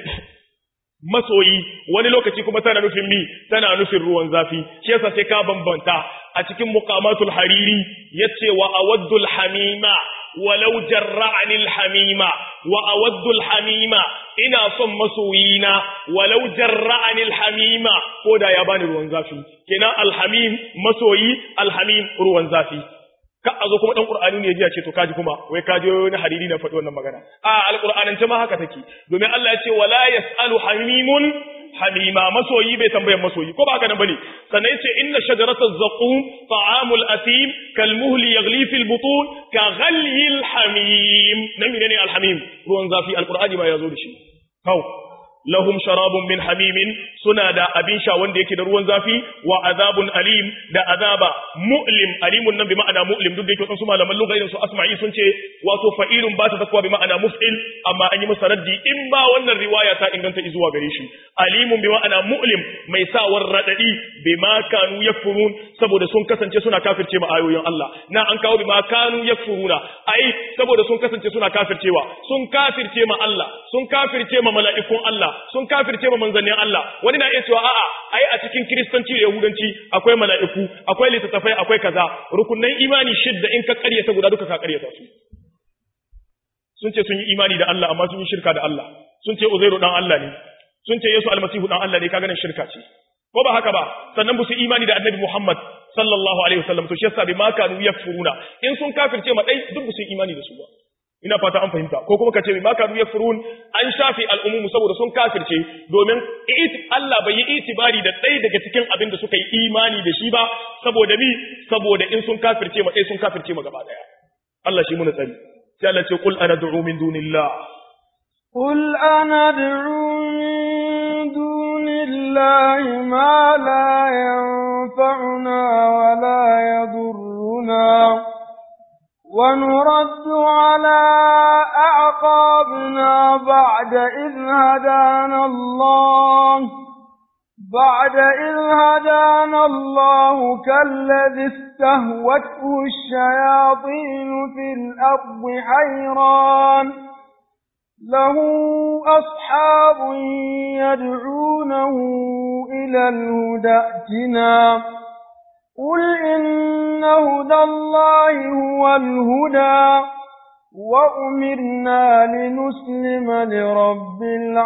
masoyi wani lokaci kuma tana nufin mi tana nufin ruwan zafi shi yasa sai ka bambanta a cikin muqamatul hariri yace wa awaddul hamima walau jarra'ani alhamima wa awaddul hamima ina son masoyina walau jarra'ani alhamima ko da ya bani ruwan zafi kenan alhamim masoyi alhamim ruwan zafi ka a zo kuma dan qur'ani ne ya ce to kaji kuma wai kaji wani hariri na faɗi wannan magana a alqur'anance ma haka take domin Allah ya ce wala yasalu hamimun hamima masoyi bai tambayar masoyi ko ba haka nan bane sannan yace inna shajarata zaqum ta'amul asim kal muhli yaghli fil butun ka ghalyi al hamim nan ne al hamim ruwan zafi alqur'ani ma yazo da shi kau lahum sharabun min hamimin suna da abin sha wanda yake da ruwan zafi wa azabun alim da azaba mu'lim alimun nan bi ma'ana mu'lim duk da yake wasu malaman lugha irin su asma'i sun ce wato fa'ilun ba ta zakwa bi ma'ana muf'il amma an yi masa raddi in ba wannan riwaya ta inganta zuwa gare shi alimun bi ma'ana mu'lim mai sawar radadi bima kanu yakfurun saboda sun kasance suna kafirce ma ayoyin Allah na an kawo bima kanu yakfuruna ai saboda sun kasance suna kafircewa sun kafirce ma Allah sun kafirce ma mala'ikun Allah sun kafirce ma manzannin Allah wani na iya cewa a'a ai a cikin kiristanci da yahudanci akwai mala'iku akwai littattafai akwai kaza rukunnan imani shidda in ka karyata guda duka ka karyata su sun ce sun yi imani da Allah amma sun yi shirka da Allah sun ce Uzairu dan Allah ne sun ce Yesu almasihu dan Allah ne kaga nan shirka ce ko ba haka ba sannan ba su imani da Annabi Muhammad sallallahu alaihi wasallam to shi yasa bi ma kanu yakfuruna in sun kafirce ma dai duk ba su imani da su ba ina fata an fahimta ko kuma ka ce bi ma kanu yakfurun an shafi al'umumu saboda sun kafirce domin Allah bai yi itibari da ɗaya daga cikin abin da suka yi imani da shi ba saboda mi saboda in sun kafirce ma ɗaya sun kafirce ma gaba ɗaya Allah shi muna tsari sai Allah ce qul ana du'u min dunillah qul ana du'u min dunillahi ma la yanfa'una wa la yadurruna ونرد على أعقابنا بعد إذ هدانا الله بعد إذ هدانا الله كالذي استهوته الشياطين في الأرض حيران له أصحاب يدعونه إلى الهدى ائتنا قل إن هدى الله هو الهدى وأمرنا لنسلم لرب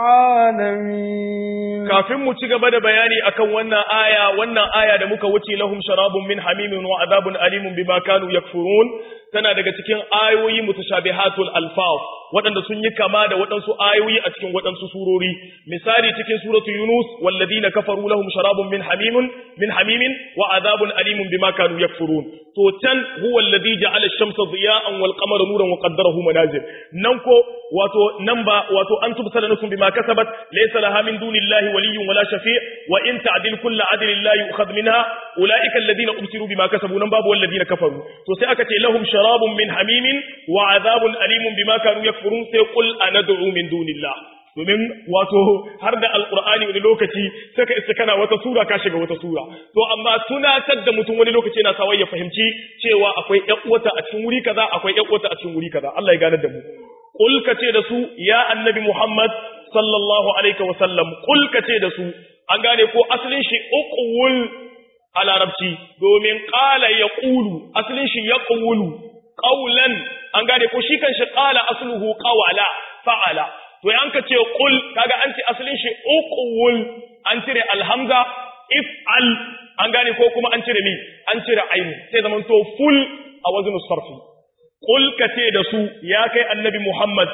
العالمين kafin mu ci gaba da bayani akan wannan aya wannan aya da muka wuce lahum sharabun min hamimin wa adabun alimun bima kanu yakfurun tana daga cikin ayoyi mutashabihatul alfaz waɗanda sun yi kama da waɗansu ayoyi a cikin waɗansu surori misali cikin suratu yunus walladina kafaru lahum sharabun min hamimin min hamimin wa adabun alimun bima kanu yakfurun to can huwa alladhi ja'ala ash-shamsa diya'an wal qamara nuran wa qaddarahu manazil nan ko wato nan ba wato an tubsala nafsun bima kasabat laysa laha min dunillahi waliyyun wala shafi' wa in ta'dil kullu adlin la yu'khadh minha ulaika alladhina ubsiru bima kasabu nan babu walladhina kafaru to sai aka ce lahum sharabun min hamimin wa adhabun alimun bima kanu yakfurun sai qul anad'u min dunillah domin wato har da alkur'ani wani lokaci sai ka iska kana wata sura ka shiga wata sura to amma tunatar da mutum wani lokaci yana sawa ya fahimci cewa akwai ƴan uwata a cikin wuri kaza akwai ƴan uwata a cikin wuri kaza Allah ya ganar da mu qul ka ce da su ya annabi Muhammad sallallahu alaihi wa sallam qul ka ce da su an gane ko asalin shi uqul a larabci domin qala yaqulu asalin shi yaqulu qawlan an gane ko shi kan shi qala asluhu qawala fa'ala to yan ka ce qul kaga an ce asalin shi uqul an cire alhamza if'al an gane ko kuma an cire mi an cire ainu sai zaman to full a wazn sarfi qul ka ce da su ya kai annabi muhammad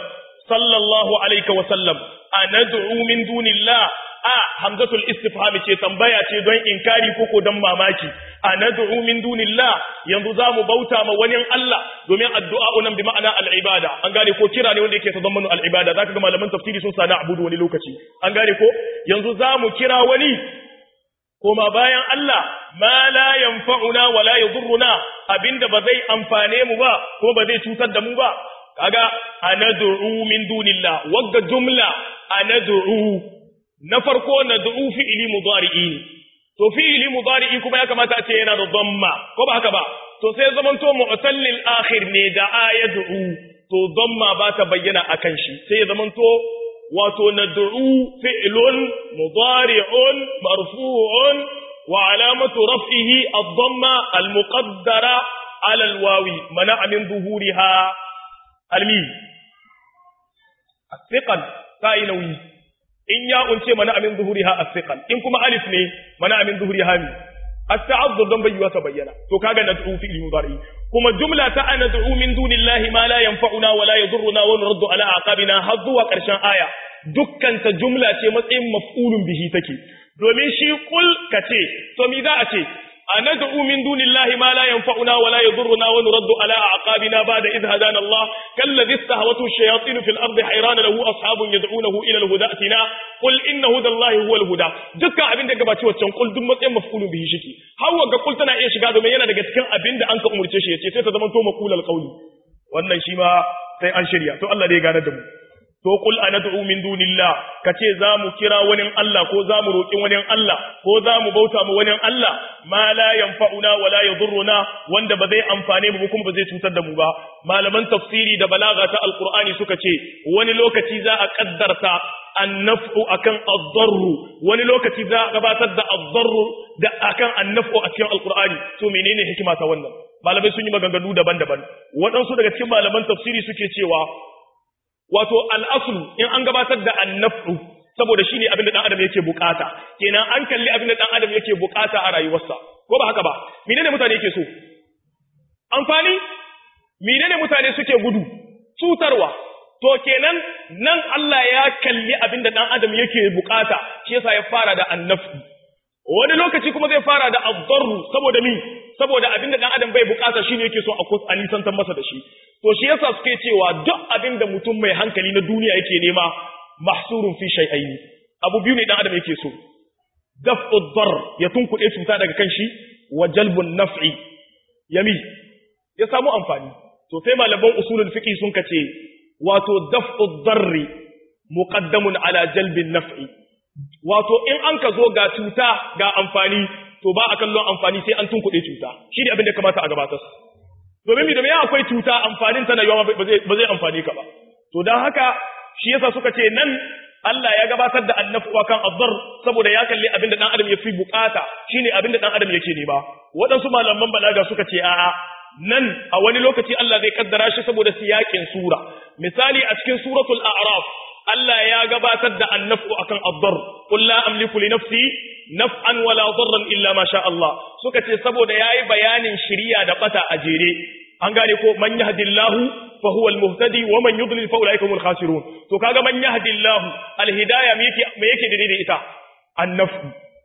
sallallahu alaihi wa sallam anad'u min dunillah a hamzatul istifham ce tambaya ce don inkari koko don mamaki anad'u min dunillah yanzu zamu bauta ma wani Allah domin addu'a nan bi ma'ana al-ibada an gane ko kira ne wanda yake tazammanu al-ibada zaka ga malaman tafsiri sun sana abudu wani lokaci an gane ko yanzu zamu kira wani koma bayan Allah ma la yanfa'una wa la yadurruna abinda ba zai amfane mu ba ko ba zai cutar da mu ba kaga anad'u min dunillah wagga jumla anad'u na farko nad'u fi'li mudari'i to fi'li mudari'i kuma ya kamata a ce yana da dhamma ko ba haka ba to sai zaman to mu'tallil akhir ne da ayad'u to dhamma ba ta bayyana akan shi sai zaman to wato nad'u fi'lun mudari'un marfu'un wa alamatu raf'ihi ad-dhamma al-muqaddara ala al-wawi mana'a min zuhuriha almi as-siqal sai nauyi in ya unce mana amin zuhuriha as-siqal in kuma alif ne mana amin zuhuriha mi at-ta'azzur dan bayyana ta bayyana to kaga nad'u fi mudari kuma jumla ta anad'u min dunillahi ma la yanfa'una wa la yadurruna wa nuraddu ala aqabina har zuwa karshen aya dukkan ta jumla ce matsayin maf'ulun bihi take domin shi kul kace to mi za a ce أندعو من دون الله ما لا ينفعنا ولا يضرنا ونرد على أعقابنا بعد إذ هدانا الله كالذي استهوته الشياطين في الأرض حيران له أصحاب يدعونه إلى الهدى أتنا قل إن هدى الله هو الهدى دكا أبين دكا باتي وچن قل دم متين مفعول به شكي هو ga قل tana iya shiga domin yana daga cikin abin da an ka umurce shi yace sai ta zama to maqulal qawli wannan shi ma sai an shirya to Allah dai ya gane da mu to kul anad'u min dunillah kace zamu kira wani Allah ko zamu roki wani Allah ko zamu bauta mu wani Allah ma la yanfa'una wa la yadurruna wanda ba zai amfane mu kuma ba zai cutar da mu ba malaman tafsiri da balaga ta alqur'ani suka ce wani lokaci za a kaddarta annaf'u akan ad-darru wani lokaci za a gabatar da ad-darru da akan annaf'u a cikin alqur'ani to menene hikima ta wannan malamai sun yi maganganu daban-daban waɗansu daga cikin malaman tafsiri suke cewa wato al'aslu in an gabatar da annafu saboda shi ne abin da ɗan adam yake bukata kenan an kalli abin da ɗan adam yake bukata a rayuwarsa ko ba haka ba menene mutane yake so amfani menene mutane suke gudu cutarwa to kenan nan Allah ya kalli abin da ɗan adam yake bukata shi yasa ya fara da annafu wani lokaci kuma zai fara da azzarru saboda mi saboda abin da ɗan adam bai bukata shine yake so a nisantar masa da shi to shi yasa suke cewa duk abin da mutum mai hankali na duniya yake nema mahsurun fi shay'aini abu biyu ne dan adam yake so daf'u dar ya tunkuɗe cuta daga kan shi wa jalbun naf'i yami ya samu amfani to sai malaman usulul fiqh sun kace wato daf'u darri muqaddamun ala jalbin naf'i wato in an ka zo ga cuta ga amfani to ba a kallon amfani sai an tunkuɗe cuta shi ne abin da kamata a gabatar domin mi domin akwai cuta amfanin ta na yawa ba zai amfani ka ba to don haka shi yasa suka ce nan Allah ya gabatar da annafu kan azzar saboda ya kalli abinda dan adam ya fi bukata shine abinda dan adam yake nema waɗansu malaman balaga suka ce a'a nan a wani lokaci Allah zai kaddara shi saboda siyakin sura misali a cikin suratul a'raf Allah ya gabatar da annafu akan azzar qul la amliku li nafsi naf'an wala darran illa ma sha Allah suka ce saboda yayi bayanin shiriya da bata a jere an gane ko man yahdillahu fa huwa almuhtadi wa man yudlil fa ulaika humul khasirun to kaga man yahdillahu alhidayah me yake me yake da ita annafu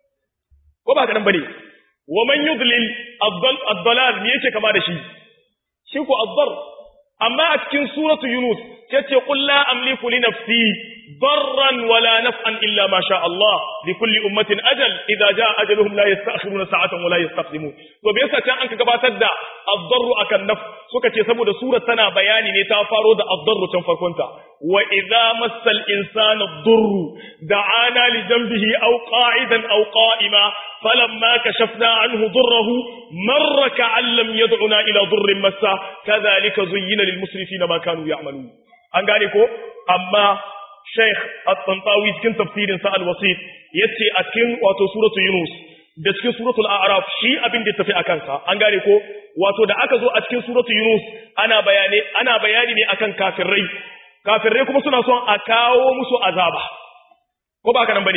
ko ba kadan bane wa man yudlil ad-dalal me yake kama da shi shi ko ad amma a cikin suratu yunus tace qul la amliku li nafsi ضرا ولا نفعا إلا ما شاء الله لكل أمة أجل إذا جاء أجلهم لا يستأخرون ساعة ولا يستقدمون وبيسا كان أنك قباتت دا الضر أكا النفع سوكا تسمو دا سورة تنا بياني نتافارو دا الضر تنفركنت وإذا مس الإنسان الضر دعانا لجنبه أو قاعدا أو قائما فلما كشفنا عنه ضره مر كأن لم يدعنا إلى ضر مسا كذلك زين للمسرفين ما كانوا يعملون أنقالكو أما Sheikh At-Tantawi cikin tafsirin sa Al-Wasit yace a cikin wato suratu Yunus da cikin suratul A'raf shi abin da tafi akan sa an gane ko wato da aka zo a cikin suratu Yunus ana bayani ana bayani ne akan kafirai kafirai kuma suna son a kawo musu azaba ko ba haka nan bane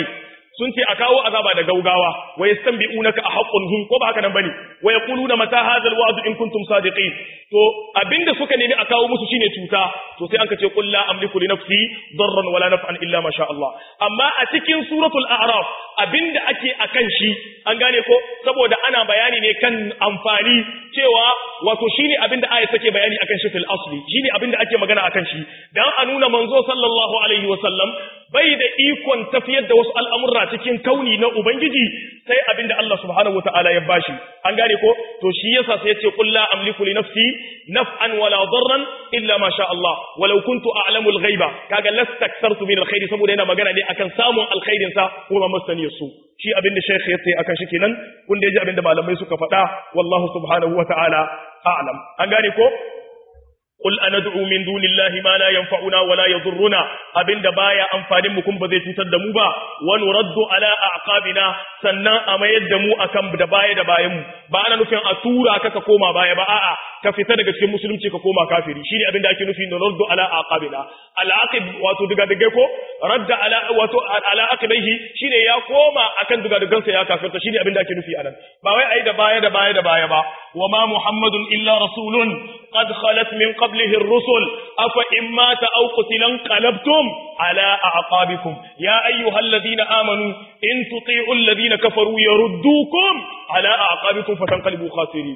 sun ce a kawo azaba da gaugawa wa yastanbi'unaka a haqqun hum ko ba haka nan bane wa yaquluna mata hadha alwa'd in kuntum sadiqin to abinda suka nemi a kawo musu shine cuta to sai an ka ce qul la amliku li nafsi darran wala naf'an illa ma sha Allah amma a cikin suratul a'raf abinda ake akan shi an gane ko saboda ana bayani ne kan amfani cewa wato shine abinda aya take bayani akan shi fil asli shine abinda ake magana akan shi dan a nuna manzo sallallahu alaihi wasallam bai da ikon tafiyar da wasu al'amurra cikin kauni na Ubangiji sai abinda Allah subhanahu wa ta'ala ya bashi. An gane ko? To shi yasa sai ya ce, Kulla amliku li nafsi, naf'an wala darran illa ma sha Allah, walau kuntu a'lamul ghaiba, kaga lastaktartu min alkhairi saboda yana magana ne akan samun alkhairin sa kuma masaniyar su. Shi abinda Sheikh ya ce akan shi kenan, kun da ya ji abinda malamai suka faɗa, wallahu subhanahu wa ta'ala a'lam. An gane ko? Qul anad'u min dunillahi ma la yanfa'una wa la yadhurruna abinda baya amfanin mu kun ba zai cutar da mu ba wa nuraddu ala aqabina sannan a mayar da mu akan da baya da bayan mu ba ana nufin a tura ka ka koma baya ba a'a ka fita daga cikin musulunci ka koma kafiri shine abinda ake nufi nuraddu ala aqabina al aqib wato diga diga ko radda ala wato ala aqibaihi shine ya koma akan diga digansa ya kafirta shine abinda ake nufi anan ba wai ai da baya da baya da baya ba wa ma muhammadun illa rasulun qad khalat min قبله الرسل أفإن مات أو قتل انقلبتم على أعقابكم يا أيها الذين آمنوا إن تطيعوا الذين كفروا يردوكم على أعقابكم فتنقلبوا خاسرين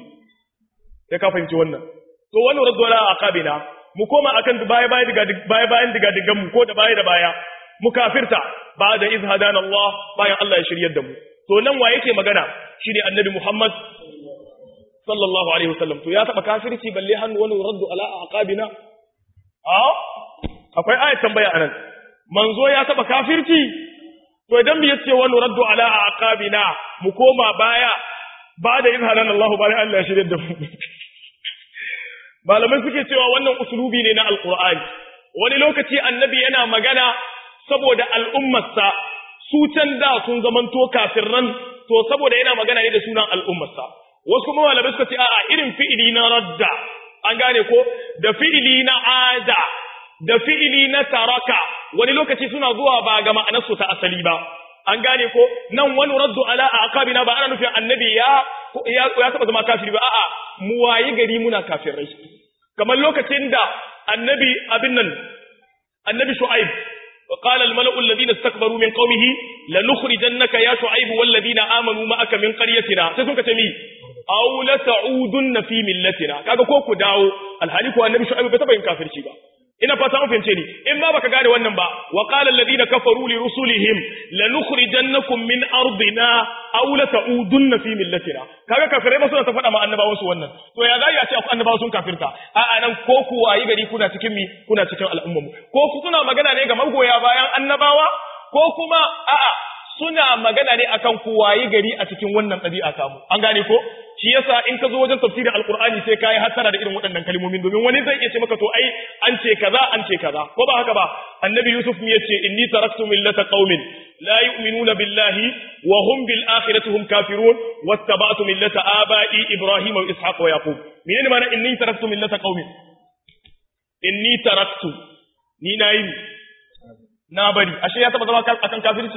ya ka fahimci wannan to wani raddu ala aqabina mu koma akan baya baya diga baya bayan diga digan mu ko da baya da baya mu kafirta ba da iz hadana Allah bayan Allah ya shiryar da mu to nan wa yake magana shine annabi Muhammad sallallahu alaihi wasallam to ya taba kafirci balle hannu wani raddu ala aqabina a akwai ayat tambaya anan manzo ya taba kafirci to idan mu yace wani raddu ala aqabina mu koma baya ba da izhalan Allah bari Allah ya shirye da mu malamai suke cewa wannan usulubi ne na alqur'ani wani lokaci annabi yana magana saboda al'ummarsa su can da sun zamanto kafirran to saboda yana magana ne da sunan al'ummarsa wasu kuma malamai suka ce a'a irin fi'ili na radda an gane ko da fi'ili na ada da fi'ili na taraka wani lokaci suna zuwa ba ga ma'anarsu ta asali ba an gane ko nan wani raddu ala aqabina ba ana nufin annabi ya ya ya taba zama kafiri ba a'a mu wayi gari muna kafirai kamar lokacin da annabi abin nan annabi shu'aib وقال الملأ الذين استكبروا من قومه لنخرجنك يا شعيب والذين آمنوا معك من قريتنا سيكون كتمي أو لتعودن في ملتنا kaga ko ku dawo alhali ko annabi shu'aib bai taba yin kafirci ba ina fata an fahimce ni in ma baka gane wannan ba wa qala alladhina kafaru li rusulihim lanukhrijannakum min ardina aw la ta'udunna fi millatina kaga kafirai ba suna ta faɗa ma annabawan su wannan to ya zai ya ce annabawa sun kafirta a a nan ko ku wayi gari kuna cikin mi kuna cikin al'ummu ko ku suna magana ne ga magoya bayan annabawa ko kuma a'a suna magana ne akan ku wayi gari a cikin wannan ɗabi'a samu an gane ko shi yasa in ka zo wajen tafsirin alqur'ani sai kai hattara da irin waɗannan kalmomin domin wani zai iya ce maka to ai an ce kaza an ce kaza ko ba haka ba annabi yusuf ne yace inni taraktu millata qaumin la yu'minuna billahi wa hum bil akhirati hum kafirun wattaba'tu millata aba'i ibrahima wa ishaq wa yaqub menene ma'ana inni taraktu millata qaumin inni taraktu ni nayi na bari ashe ya taba zama akan kafirci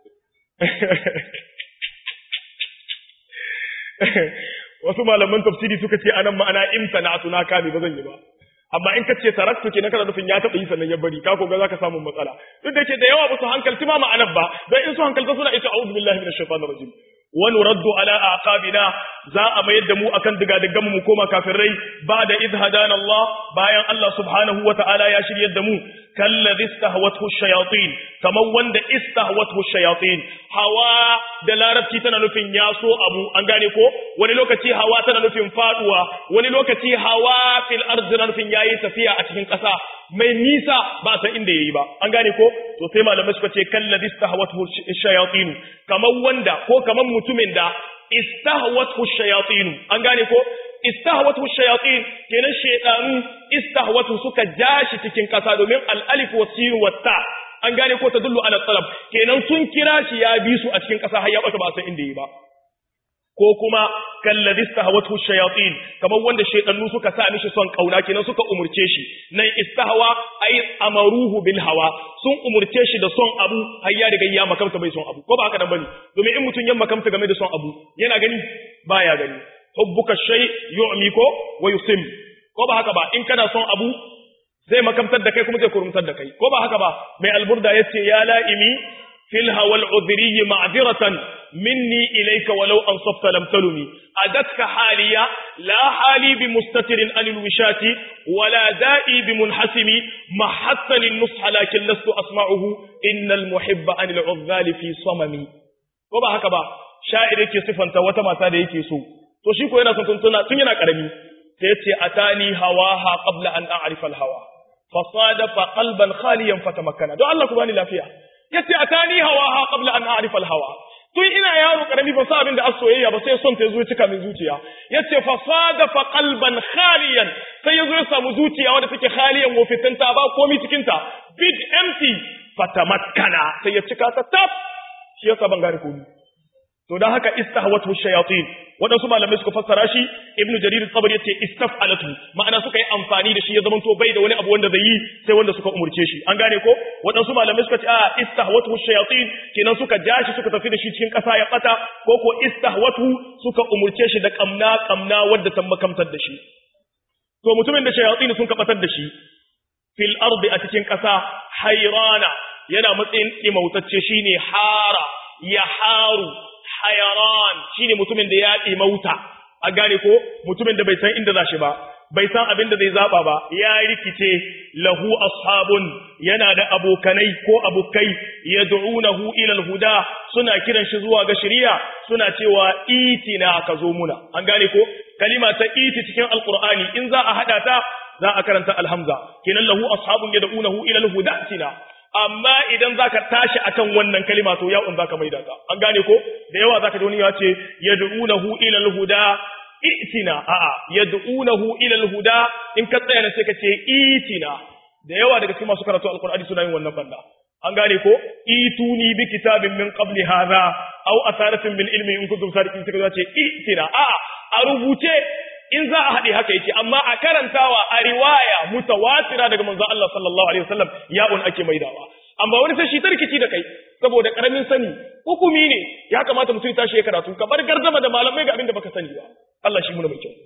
wasu malaman tafsiri suka ce anan ma'ana imtana'tu na kame ba zan yi ba amma in kace taraktu kenan kana nufin ya taba yi sannan ya bari ka koga zaka samu matsala duk da ke da yawa ba su hankalci ma ma'anar ba dan in su hankalta suna ita a'udhu billahi minash shaitanir rajim wa nuraddu ala aqabina za a mayar da mu akan digadigan mu koma kafirai ba da idh hadana Allah bayan Allah subhanahu wa ta'ala ya shiryar da mu kallazi istahwathu shayatin kamar wanda istahwathu shayatin hawa da larabci tana nufin ya so abu an gane ko wani lokaci hawa tana nufin faduwa wani lokaci hawa fil ardi tana nufin yayi tafiya a cikin ƙasa mai nisa ba san inda yayi ba an gane ko to sai malamai suka ce kallazi istahwathu shayatin kamar wanda ko kamar mutumin da istahwathu shayatin an gane ko istahwatu shayatin kenan shaytanu istahwatu suka jashi cikin kasa domin al-alif wa sin wa ta an gane ko ta dullu ala talab kenan sun kira shi ya bi su a cikin kasa har ya bata ba san inda yi ba ko kuma kalladhi istahawathu shayatin kamar wanda shaytanu suka sa mishi son kauna kenan suka umurce shi nan istahwa ay amaruhu bil hawa sun umurce shi da son abu har ya riga ya makamta bai son abu ko ba haka nan bane domin in mutun ya makamta game da son abu yana gani baya gani hubbuka shay yu'mi ko wa yusim ko ba haka ba in kana son abu zai makamtar da kai kuma zai kurumtar da kai ko ba haka ba mai alburda yace ya la'imi fil hawal udhri ma'dhiratan minni ilayka walau ansafta lam talumi adatka haliya la hali bi mustatirin anil wishati wala da'i bi munhasimi mahatta lin nusha lakin lastu asma'uhu innal muhibba anil udhali fi samami ko ba haka ba sha'ir yake sifanta wata mata da yake so to shi ko yana son tuntuna tun yana karami sai yace atani hawaha qabla an a'rifa al hawa fasadafa qalban khaliyan fatamakkana don Allah ku bani lafiya yace atani hawaha qabla an a'rifa al-hawa tun ina yaro karami ba sa abin da soyayya ba sai son ta zo cika min zuciya yace fasadafa qalban khaliyan sai yazo ya samu zuciya wanda take khaliyan wofitanta ba komai cikin ta big empty fatamakkana sai ya cika ta tab shi yasa ban gane komai to dan haka istahwatu shayatin wadansu malamai suka fassara shi ibnu jarir at-tabari yace istaf'alatu ma'ana suka yi amfani da shi ya zamanto bai da wani abu wanda zai yi sai wanda suka umurce shi an gane ko wadansu malamai suka ce a istahwatu shayatin kenan suka ja shi suka tafi da shi cikin kasa ya bata ko ko istahwatu suka umurce shi da kamna kamna wanda ta makamtar da shi to mutumin da shayatin sun kabatar da shi fil ardi a cikin kasa hayrana yana matsayin imautacce shine hara ya haru hayaran shine mutumin da ya ɗimauta a gane ko mutumin da bai san inda za shi ba bai san abin da zai zaba ba ya rikice lahu ashabun yana da abokanai ko abokai yad'unahu ila alhuda suna kiran shi zuwa ga shari'a suna cewa itina ka zo muna an gane ko kalima ta iti cikin alqur'ani in za a hada ta za a karanta alhamza kenan lahu ashabun yad'unahu ila alhuda tina amma idan zaka tashi akan wannan kalima to ya'un zaka maida ta an gane ko da yawa zaka ji wani ya ce yad'unahu ila alhuda itina a'a yad'unahu ila alhuda in ka tsaya ne sai ka ce itina da yawa daga cikin masu karatu alqur'ani suna yin wannan banda an gane ko ituni bi kitabin min qabli hadha aw asaratin min ilmi in kuntum sadiqin sai ka ce itina a'a a rubuce in za a haɗe haka yake amma a karantawa a riwaya mutawatira daga manzo Allah sallallahu alaihi wasallam ya'un ake maidawa amma wani sai shi tarkici da kai saboda karamin sani hukumi ne ya kamata mutum ya tashi ya karatu ka bar gardama da malamai ga abin da baka sani ba Allah shi muna mai kyau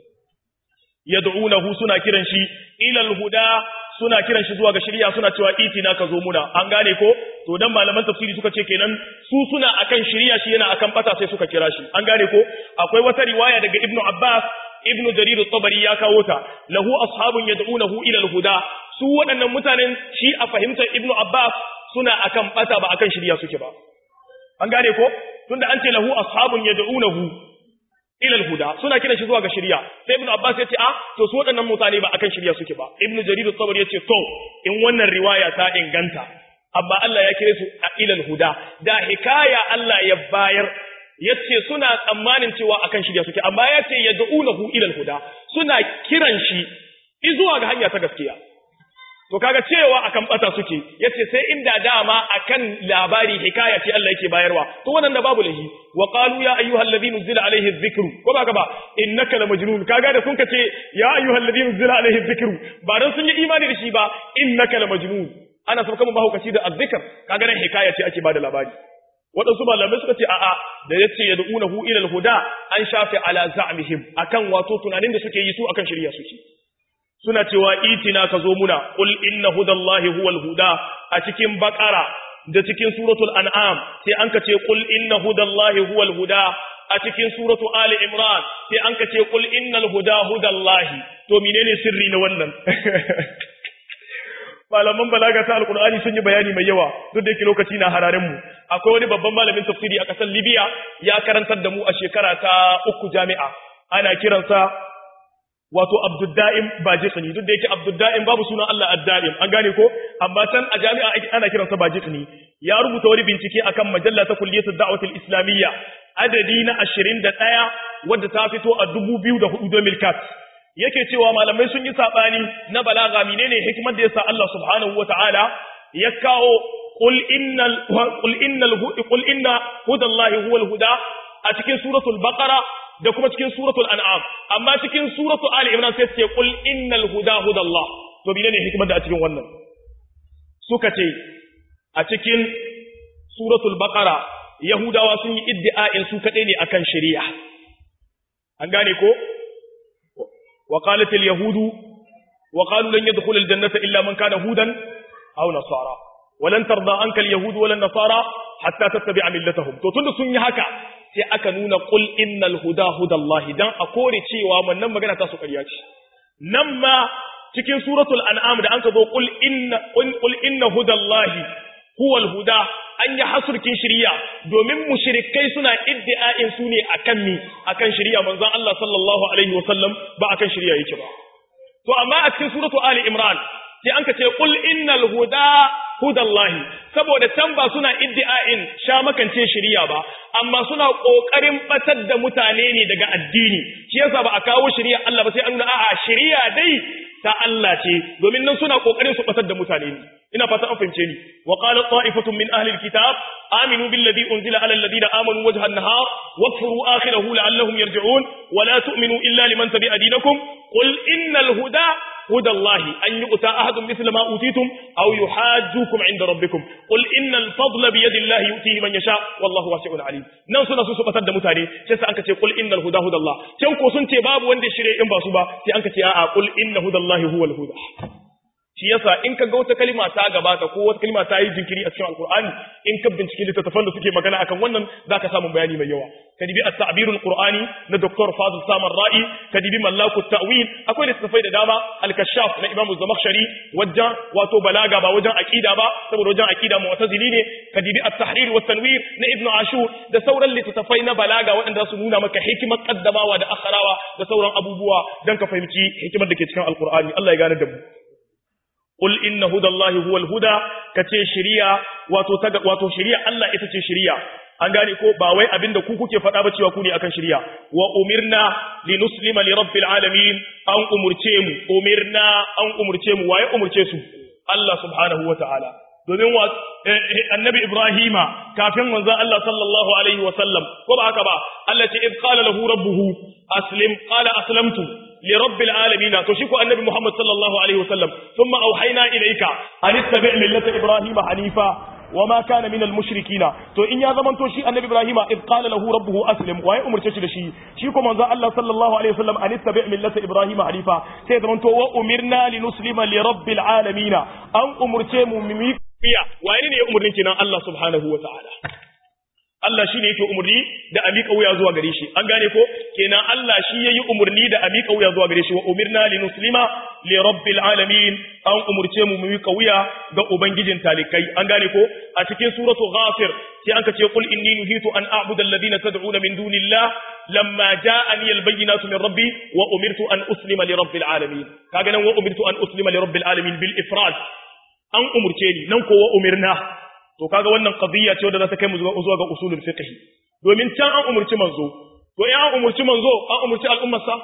yad'unahu suna kiran shi ila al-huda suna kiran shi zuwa ga shari'a suna cewa itina ka zo muna an gane ko to dan malaman tafsiri suka ce kenan su suna akan shari'a shi yana akan bata sai suka kira shi an gane ko akwai wata riwaya daga ibnu abbas ibnu jarir at-tabari ya kawo ta lahu ashabun yad'unahu ila al-huda su waɗannan mutanen shi a fahimtar ibnu abbas suna akan bata ba akan shari'a suke ba an gane ko tunda an ce lahu ashabun yad'unahu ila al-huda suna kiran shi zuwa ga shari'a sai ibnu abbas ya ce a to su waɗannan mutane ba akan shari'a suke ba ibnu jarir at-tabari ya ce to in wannan riwaya ta inganta amma Allah ya kire su a ila al-huda da hikaya Allah ya bayar yace suna tsammanin cewa akan shirya suke amma yace yad'unahu ila al-huda suna kiran shi zuwa ga hanya ta gaskiya to kaga cewa akan bata suke yace sai inda dama akan labari hikaya ce Allah yake bayarwa to wannan da babu lahi wa qalu ya ayyuhal ladhi nuzila alayhi adh-dhikru ko ba ka ba innaka la majnun kaga da sun kace ya ayyuhal ladhi nuzila alayhi adh-dhikru ba dan sun yi imani da shi ba innaka la majnun ana sauka mu mahaukaci da adh-dhikr kaga nan hikaya ce ake bada labari waɗansu malamai suka ce a'a da ya ce yad'unahu ila al-huda an shafe ala za'mihim akan wato tunanin da suke yi su akan shirya suke suna cewa itina ka zo muna qul inna hudallahi huwal huda a cikin baqara da cikin suratul an'am sai an ka ce qul inna hudallahi huwal huda a cikin suratu ali imran sai an ka ce qul innal huda hudallahi to menene sirri na wannan malaman balaga ta alkur'ani sun yi bayani mai yawa duk da yake lokaci na hararen mu akwai wani babban malamin tafsiri a kasar libya ya karantar da mu a shekara ta uku jami'a ana kiransa wato abdudda'im bajiqni duk da yake abdudda'im babu sunan Allah adda'im an gane ko amma can a jami'a ana kiransa bajiqni ya rubuta wani bincike akan majalla ta kulliyatud da'watul islamiyya adadi na 21 wadda ta fito a 2004 2004 yake cewa malamai sun yi sabani na balaga menene hikimar da yasa Allah subhanahu wataala ya kawo qul innal qul innal qul inna hudallahi huwal huda a cikin suratul baqara da kuma cikin suratul an'am amma cikin suratul ali imran sai ce qul innal huda hudallah to bine ne hikimar da a cikin wannan suka ce a cikin suratul baqara yahudawa sun yi iddi'a'in su kadai ne akan shari'a an gane ko wa qalat al yahudu wa qalu lan yadkhul al jannata illa man kana hudan aw nasara walan tarda anka al yahud wala nasara hatta tattabi'a millatahum to tunda sun yi haka sai aka nuna qul innal huda hudallahi dan a kore cewa wannan magana ta su ƙarya ce nan ma cikin suratul an'am da anka zo qul inna qul inna hudallahi huwal huda an yi hasurkin shiriya domin mushrikai suna iddi'a'in su ne akan mi akan shiriya manzon Allah sallallahu alaihi wasallam ba akan shiriya yake ba to amma a cikin suratu ali imran sai an ka ce qul innal huda hudallahi saboda can ba suna iddi'a'in sha makance shiriya ba amma suna kokarin batar da mutane ne daga addini shi yasa ba a kawo shiriya Allah ba sai an nuna a'a shiriya dai ta Allah ce domin nan suna kokarin su batar da mutane ne ina fata an fahimce ni wa qala ta'ifatun min ahli alkitab aminu billadhi unzila ala alladhina amanu wajha an-nahar wakfuru akhirahu la'allahum yarji'un wa la tu'minu illa liman tabi'a dinakum qul innal huda هدى الله أن يؤتى أحد مثل ما أوتيتم أو يحاجوكم عند ربكم قل إن الفضل بيد الله يؤتيه من يشاء والله واسع عليم nan suna so su batar da mutane sai sai anka ce qul innal huda hudallah can ko sun ce babu wanda shirye in ba su ba sai anka ce a'a qul inna hudallahi huwal huda shi yasa in ka ga wata kalima ta gabata ko wata kalima ta yi jinkiri a cikin alqur'ani in ka binciki littattafan da suke magana akan wannan zaka samu bayani mai yawa ka dibi at-ta'birul qur'ani na dr fadl samar ra'i ka dibi mallaku ta'wil akwai littattafai da dama al-kashaf na imam az-zamakhshari wajen wato balaga ba wajen aqida ba saboda wajen aqida mu'tazili ne ka dibi at-tahrir wa tanwir na ibnu ashur da sauran littattafai na balaga waɗanda su nuna maka hikimar kaddamawa da akharawa da sauran abubuwa dan ka fahimci hikimar da ke cikin alqur'ani Allah ya gane da mu Qul inna hudallahi huwal huda kace shiriya wato ta wato shiriya Allah ita ce shiriya an gane ko ba wai abinda ku kuke faɗa ba cewa ku ne akan shiriya wa umirna linuslima li rabbil alamin an umurce mu umirna an umurce mu waye umurce su Allah subhanahu wataala domin wa annabi Ibrahima kafin manzon Allah sallallahu alaihi wa sallam ko ba haka ba Allah ce id qala lahu rabbuhu aslim qala aslamtu li rabbil alamin to shi ko annabi Muhammad sallallahu alaihi wa sallam thumma auhayna ilayka an ittabi' millata Ibrahima hanifa وما كان من المشركين to in ya zaman to shi annabi ibrahim id qala lahu rabbuhu aslim wa ya umurce shi da shi shi ko manzo Allah sallallahu alaihi wasallam an ittabi' millata ibrahim hanifa sai zaman to wa umirna linuslima li rabbil alamin an umurce mu mi iya waye ne ya umurnin kinan Allah subhanahu wa ta'ala Allah shi ne yake umarni da a miƙa wuya zuwa gare shi an gane ko kenan Allah shi ya yi umarni da a miƙa wuya zuwa gare shi wa umirna li muslima li rabbil alamin an umurce mu mu miƙa wuya ga ubangijin talikai an gane ko a cikin suratu ghafir sai an ce qul inni nuhitu an a'budu alladhina tad'una min dunillah lamma ja'ani albayyinatu min rabbi wa umirtu an uslima li rabbil alamin kaga nan wa umirtu an uslima li rabbil alamin bil ifrad an umurce ni nan ko wa umirna to kaga wannan qadiyya ce wadda za ta kai mu zuwa ga usulul fiqh domin can an umurci manzo to in an umurci manzo an umurci al'ummar sa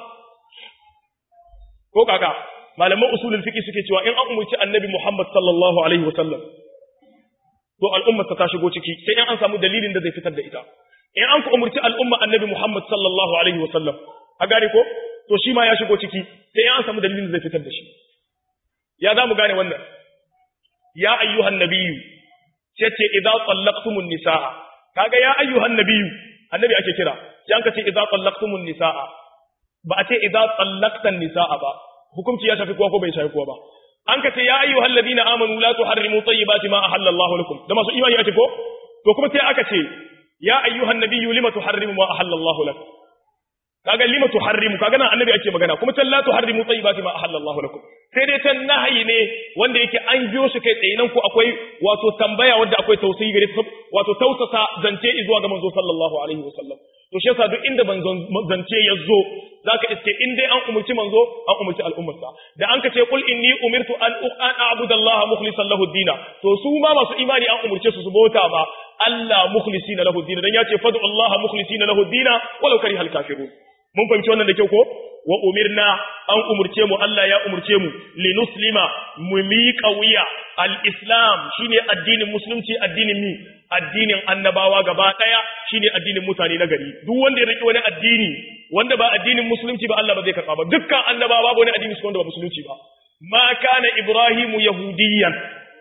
ko kaga malaman usulul fiqh suke cewa in an umurci annabi Muhammad sallallahu alaihi wasallam to al'ummar ta shigo ciki sai in an samu dalilin da zai fitar da ita in an ku umurci al'umma annabi Muhammad sallallahu alaihi wasallam a gane ko to shi ma ya shigo ciki sai in an samu dalilin da zai fitar da shi ya za mu gane wannan ya ayyuhan nabiyyu sai ce idza tallaqtumun nisaa kaga ya ayyuhan nabiyyu annabi ake kira sai an ka ce idza tallaqtumun nisaa ba a ce idza tallaqtan nisaa ba hukunci ya shafi kowa ko bai shafi kowa ba an ka ce ya ayyuhal ladina amanu la tuharrimu tayyibati ma ahalla Allahu lakum da masu imani ake ko to kuma sai aka ce ya ayyuhan nabiyyu lima tuharrimu ma ahalla Allahu lakum kaga lima tuharrimu kaga nan annabi ake magana kuma can la tuharrimu tayyibati ma ahalla Allahu lakum sai dai can nahayi ne wanda yake an biyo shi kai tsaye nan ku akwai wato tambaya wanda akwai tausayi gare wato tausasa zance zuwa ga manzo sallallahu alaihi wasallam to shi yasa duk inda zance ya zo zaka iske in dai an umurci manzo an umurci al'ummarsa da an ka ce qul inni umirtu an an a'budu Allah mukhlishan lahu dina to su ma masu imani an umurce su su bauta ba Allah mukhlisina lahu dina dan yace fad'u Allah mukhlisina lahu dina walau karihal kafirun mun fahimci wannan da kyau ko wa umirna an umurce mu Allah ya umurce mu li nuslima mu miƙa wuya al-islam shine addinin musulunci addinin mi addinin annabawa gaba daya shine addinin mutane na gari duk wanda ya riki wani addini wanda ba addinin musulunci ba Allah ba zai karba ba dukkan annabawa babu wani addini wanda ba musulunci ba ma kana ibrahimu yahudiyan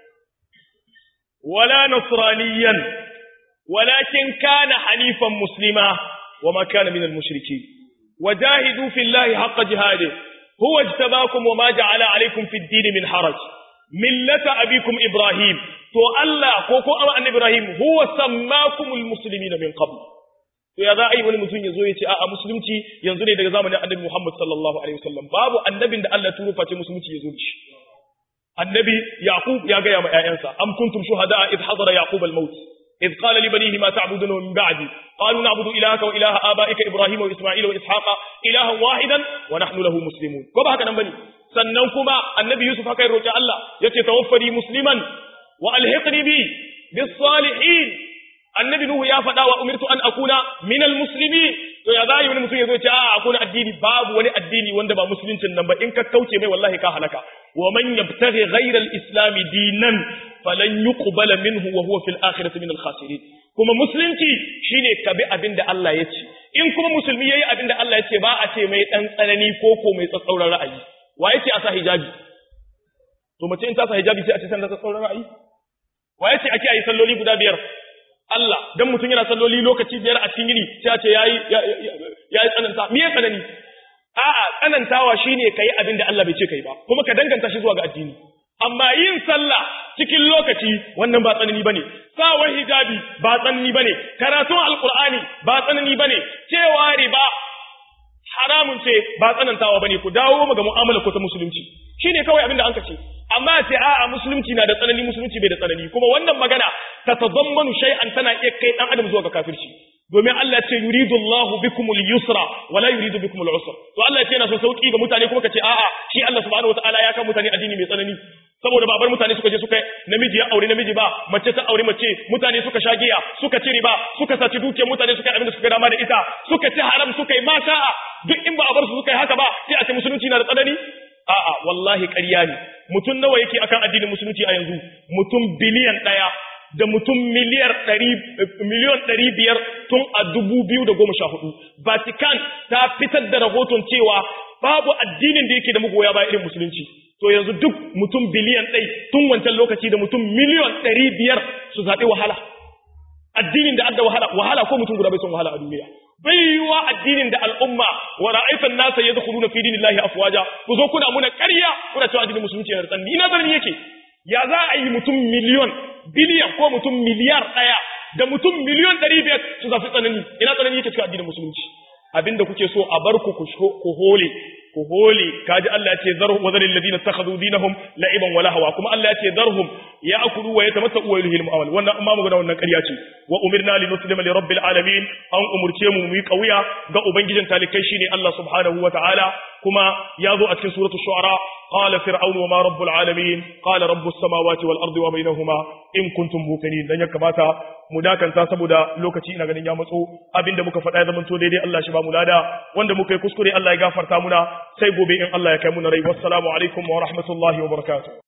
wala nasraniyan walakin kana hanifan muslima وما كان من المشركين وجاهدوا في الله حق جهاده هو اجتباكم وما جعل عليكم في الدين من حرج ملة أبيكم إبراهيم تو الله كوكو أما أن إبراهيم هو سماكم المسلمين من قبل to ya za a yi wani mutum ya zo ya ce a'a musulunci yanzu ne daga zamanin annabi Muhammad sallallahu alaihi wasallam babu annabin da Allah turo face musulunci ya zo da shi annabi yaqub ya ga ya ma ƴaƴansa am kuntum shuhada id hadara yaqub al-maut إذ قال لبنيه ما تعبدون من بعدي قالوا نعبد إلهك وإله آبائك إبراهيم وإسماعيل وإسحاق إلها واحدا ونحن له مسلمون كما هكذا نبني سننكما النبي يوسف هكذا رجع الله يتوفني مسلما وألحقني بي بالصالحين annabi nuhu ya faɗa wa umirtu an akuna minal muslimin to ya zai wani mutum ya zo ce a akuna addini babu wani addini wanda ba musuluncin nan ba in ka kauce mai wallahi ka halaka wa man yabtaghi ghayra al-islam dinan falan yuqbala minhu wa huwa fil akhirati min al-khasirin kuma musulunci shine ka bi abin da Allah ya ce in kuma musulmi yayi abin da Allah ya ce ba a ce mai dan tsanani ko ko mai tsatsauran ra'ayi wa yace a sa hijabi to mace in ta sa hijabi sai a ce san da tsatsauran ra'ayi wa yace ake yi salloli guda biyar Allah dan mutum yana salloli lokaci biyar a cikin yini sai a ce yayi yayi tsananta me ya tsanani a'a tsanantawa shine kai abin da Allah bai ce kai ba kuma ka danganta shi zuwa ga addini amma yin sallah cikin lokaci wannan ba tsanani bane sawar hijabi ba tsanani bane karatun alqur'ani ba tsanani bane cewa riba haramun ce ba tsanantawa bane ku dawo mu ga mu'amala ko ta musulunci shine kawai abin da an kace amma ce a'a musulunci na da tsanani musulunci bai da tsanani kuma wannan magana ta tazammanu shay'an tana iya kai dan adam zuwa ga kafirci domin Allah ce yuridu Allahu bikumul yusra wa la yuridu bikumul usra to Allah ce yana so sauki ga mutane kuma kace a'a shi Allah subhanahu wataala ya ka mutane addini mai tsanani saboda ba bar mutane suka je suka namiji ya aure namiji ba mace ta aure mace mutane suka sha giya suka ci riba suka saci dukiyar mutane suka abin da suka dama da ita suka ci haram suka yi masha'a duk in ba a bar su suka yi haka ba sai a ce musulunci na da tsanani a'a wallahi ƙarya ne mutum nawa yake akan addinin musulunci a yanzu mutum biliyan ɗaya da mutum miliyar ɗari miliyon ɗari biyar tun a dubu biyu da goma sha hudu Vatican ta fitar da rahoton cewa babu addinin da yake da magoya baya irin musulunci to yanzu duk mutum biliyan ɗai tun wancan lokaci da mutum miliyon ɗari biyar su zaɓi wahala addinin da adda wahala wahala ko mutum guda bai son wahala a duniya bai yiwa addinin da al'umma wa ra'aitan nasa yadkhuluna fi dinillahi afwaja ku zo kuna muna ƙarya kuna cewa addinin musulunci yana tsanni ina tsanani yake ya za a yi mutum miliyon biliyan ko mutum miliyar ɗaya da mutum miliyon ɗari biyar su zafi tsanani ina tsanani yake cikin addinin musulunci abinda kuke so a bar ku ku hole ku hole kaji Allah ya ce zarhum wa zaril ladina takhadhu dinahum la'iban wa lahwa kuma Allah ya ce zarhum ya'kulu wa yatamatta'u wa yulhil mu'amal wannan amma magana wannan ƙarya ce wa umirna li nuslima li rabbil alamin an umurce mu mu yi kauya ga ubangijin talikai shine Allah subhanahu wa ta'ala kuma ya zo a cikin suratul shu'ara qala fir'aun wa ma rabbul alamin qala rabbus samawati wal ardi wa bainahuma in kuntum muqinin dan ya kamata mu dakanta saboda lokaci ina ganin ya matso abinda muka faɗa ya zama to daidai Allah shi ba mu lada wanda muka yi kuskure Allah ya gafarta muna sai gobe in Allah ya kai mu na rai wassalamu alaikum wa rahmatullahi wa barakatuh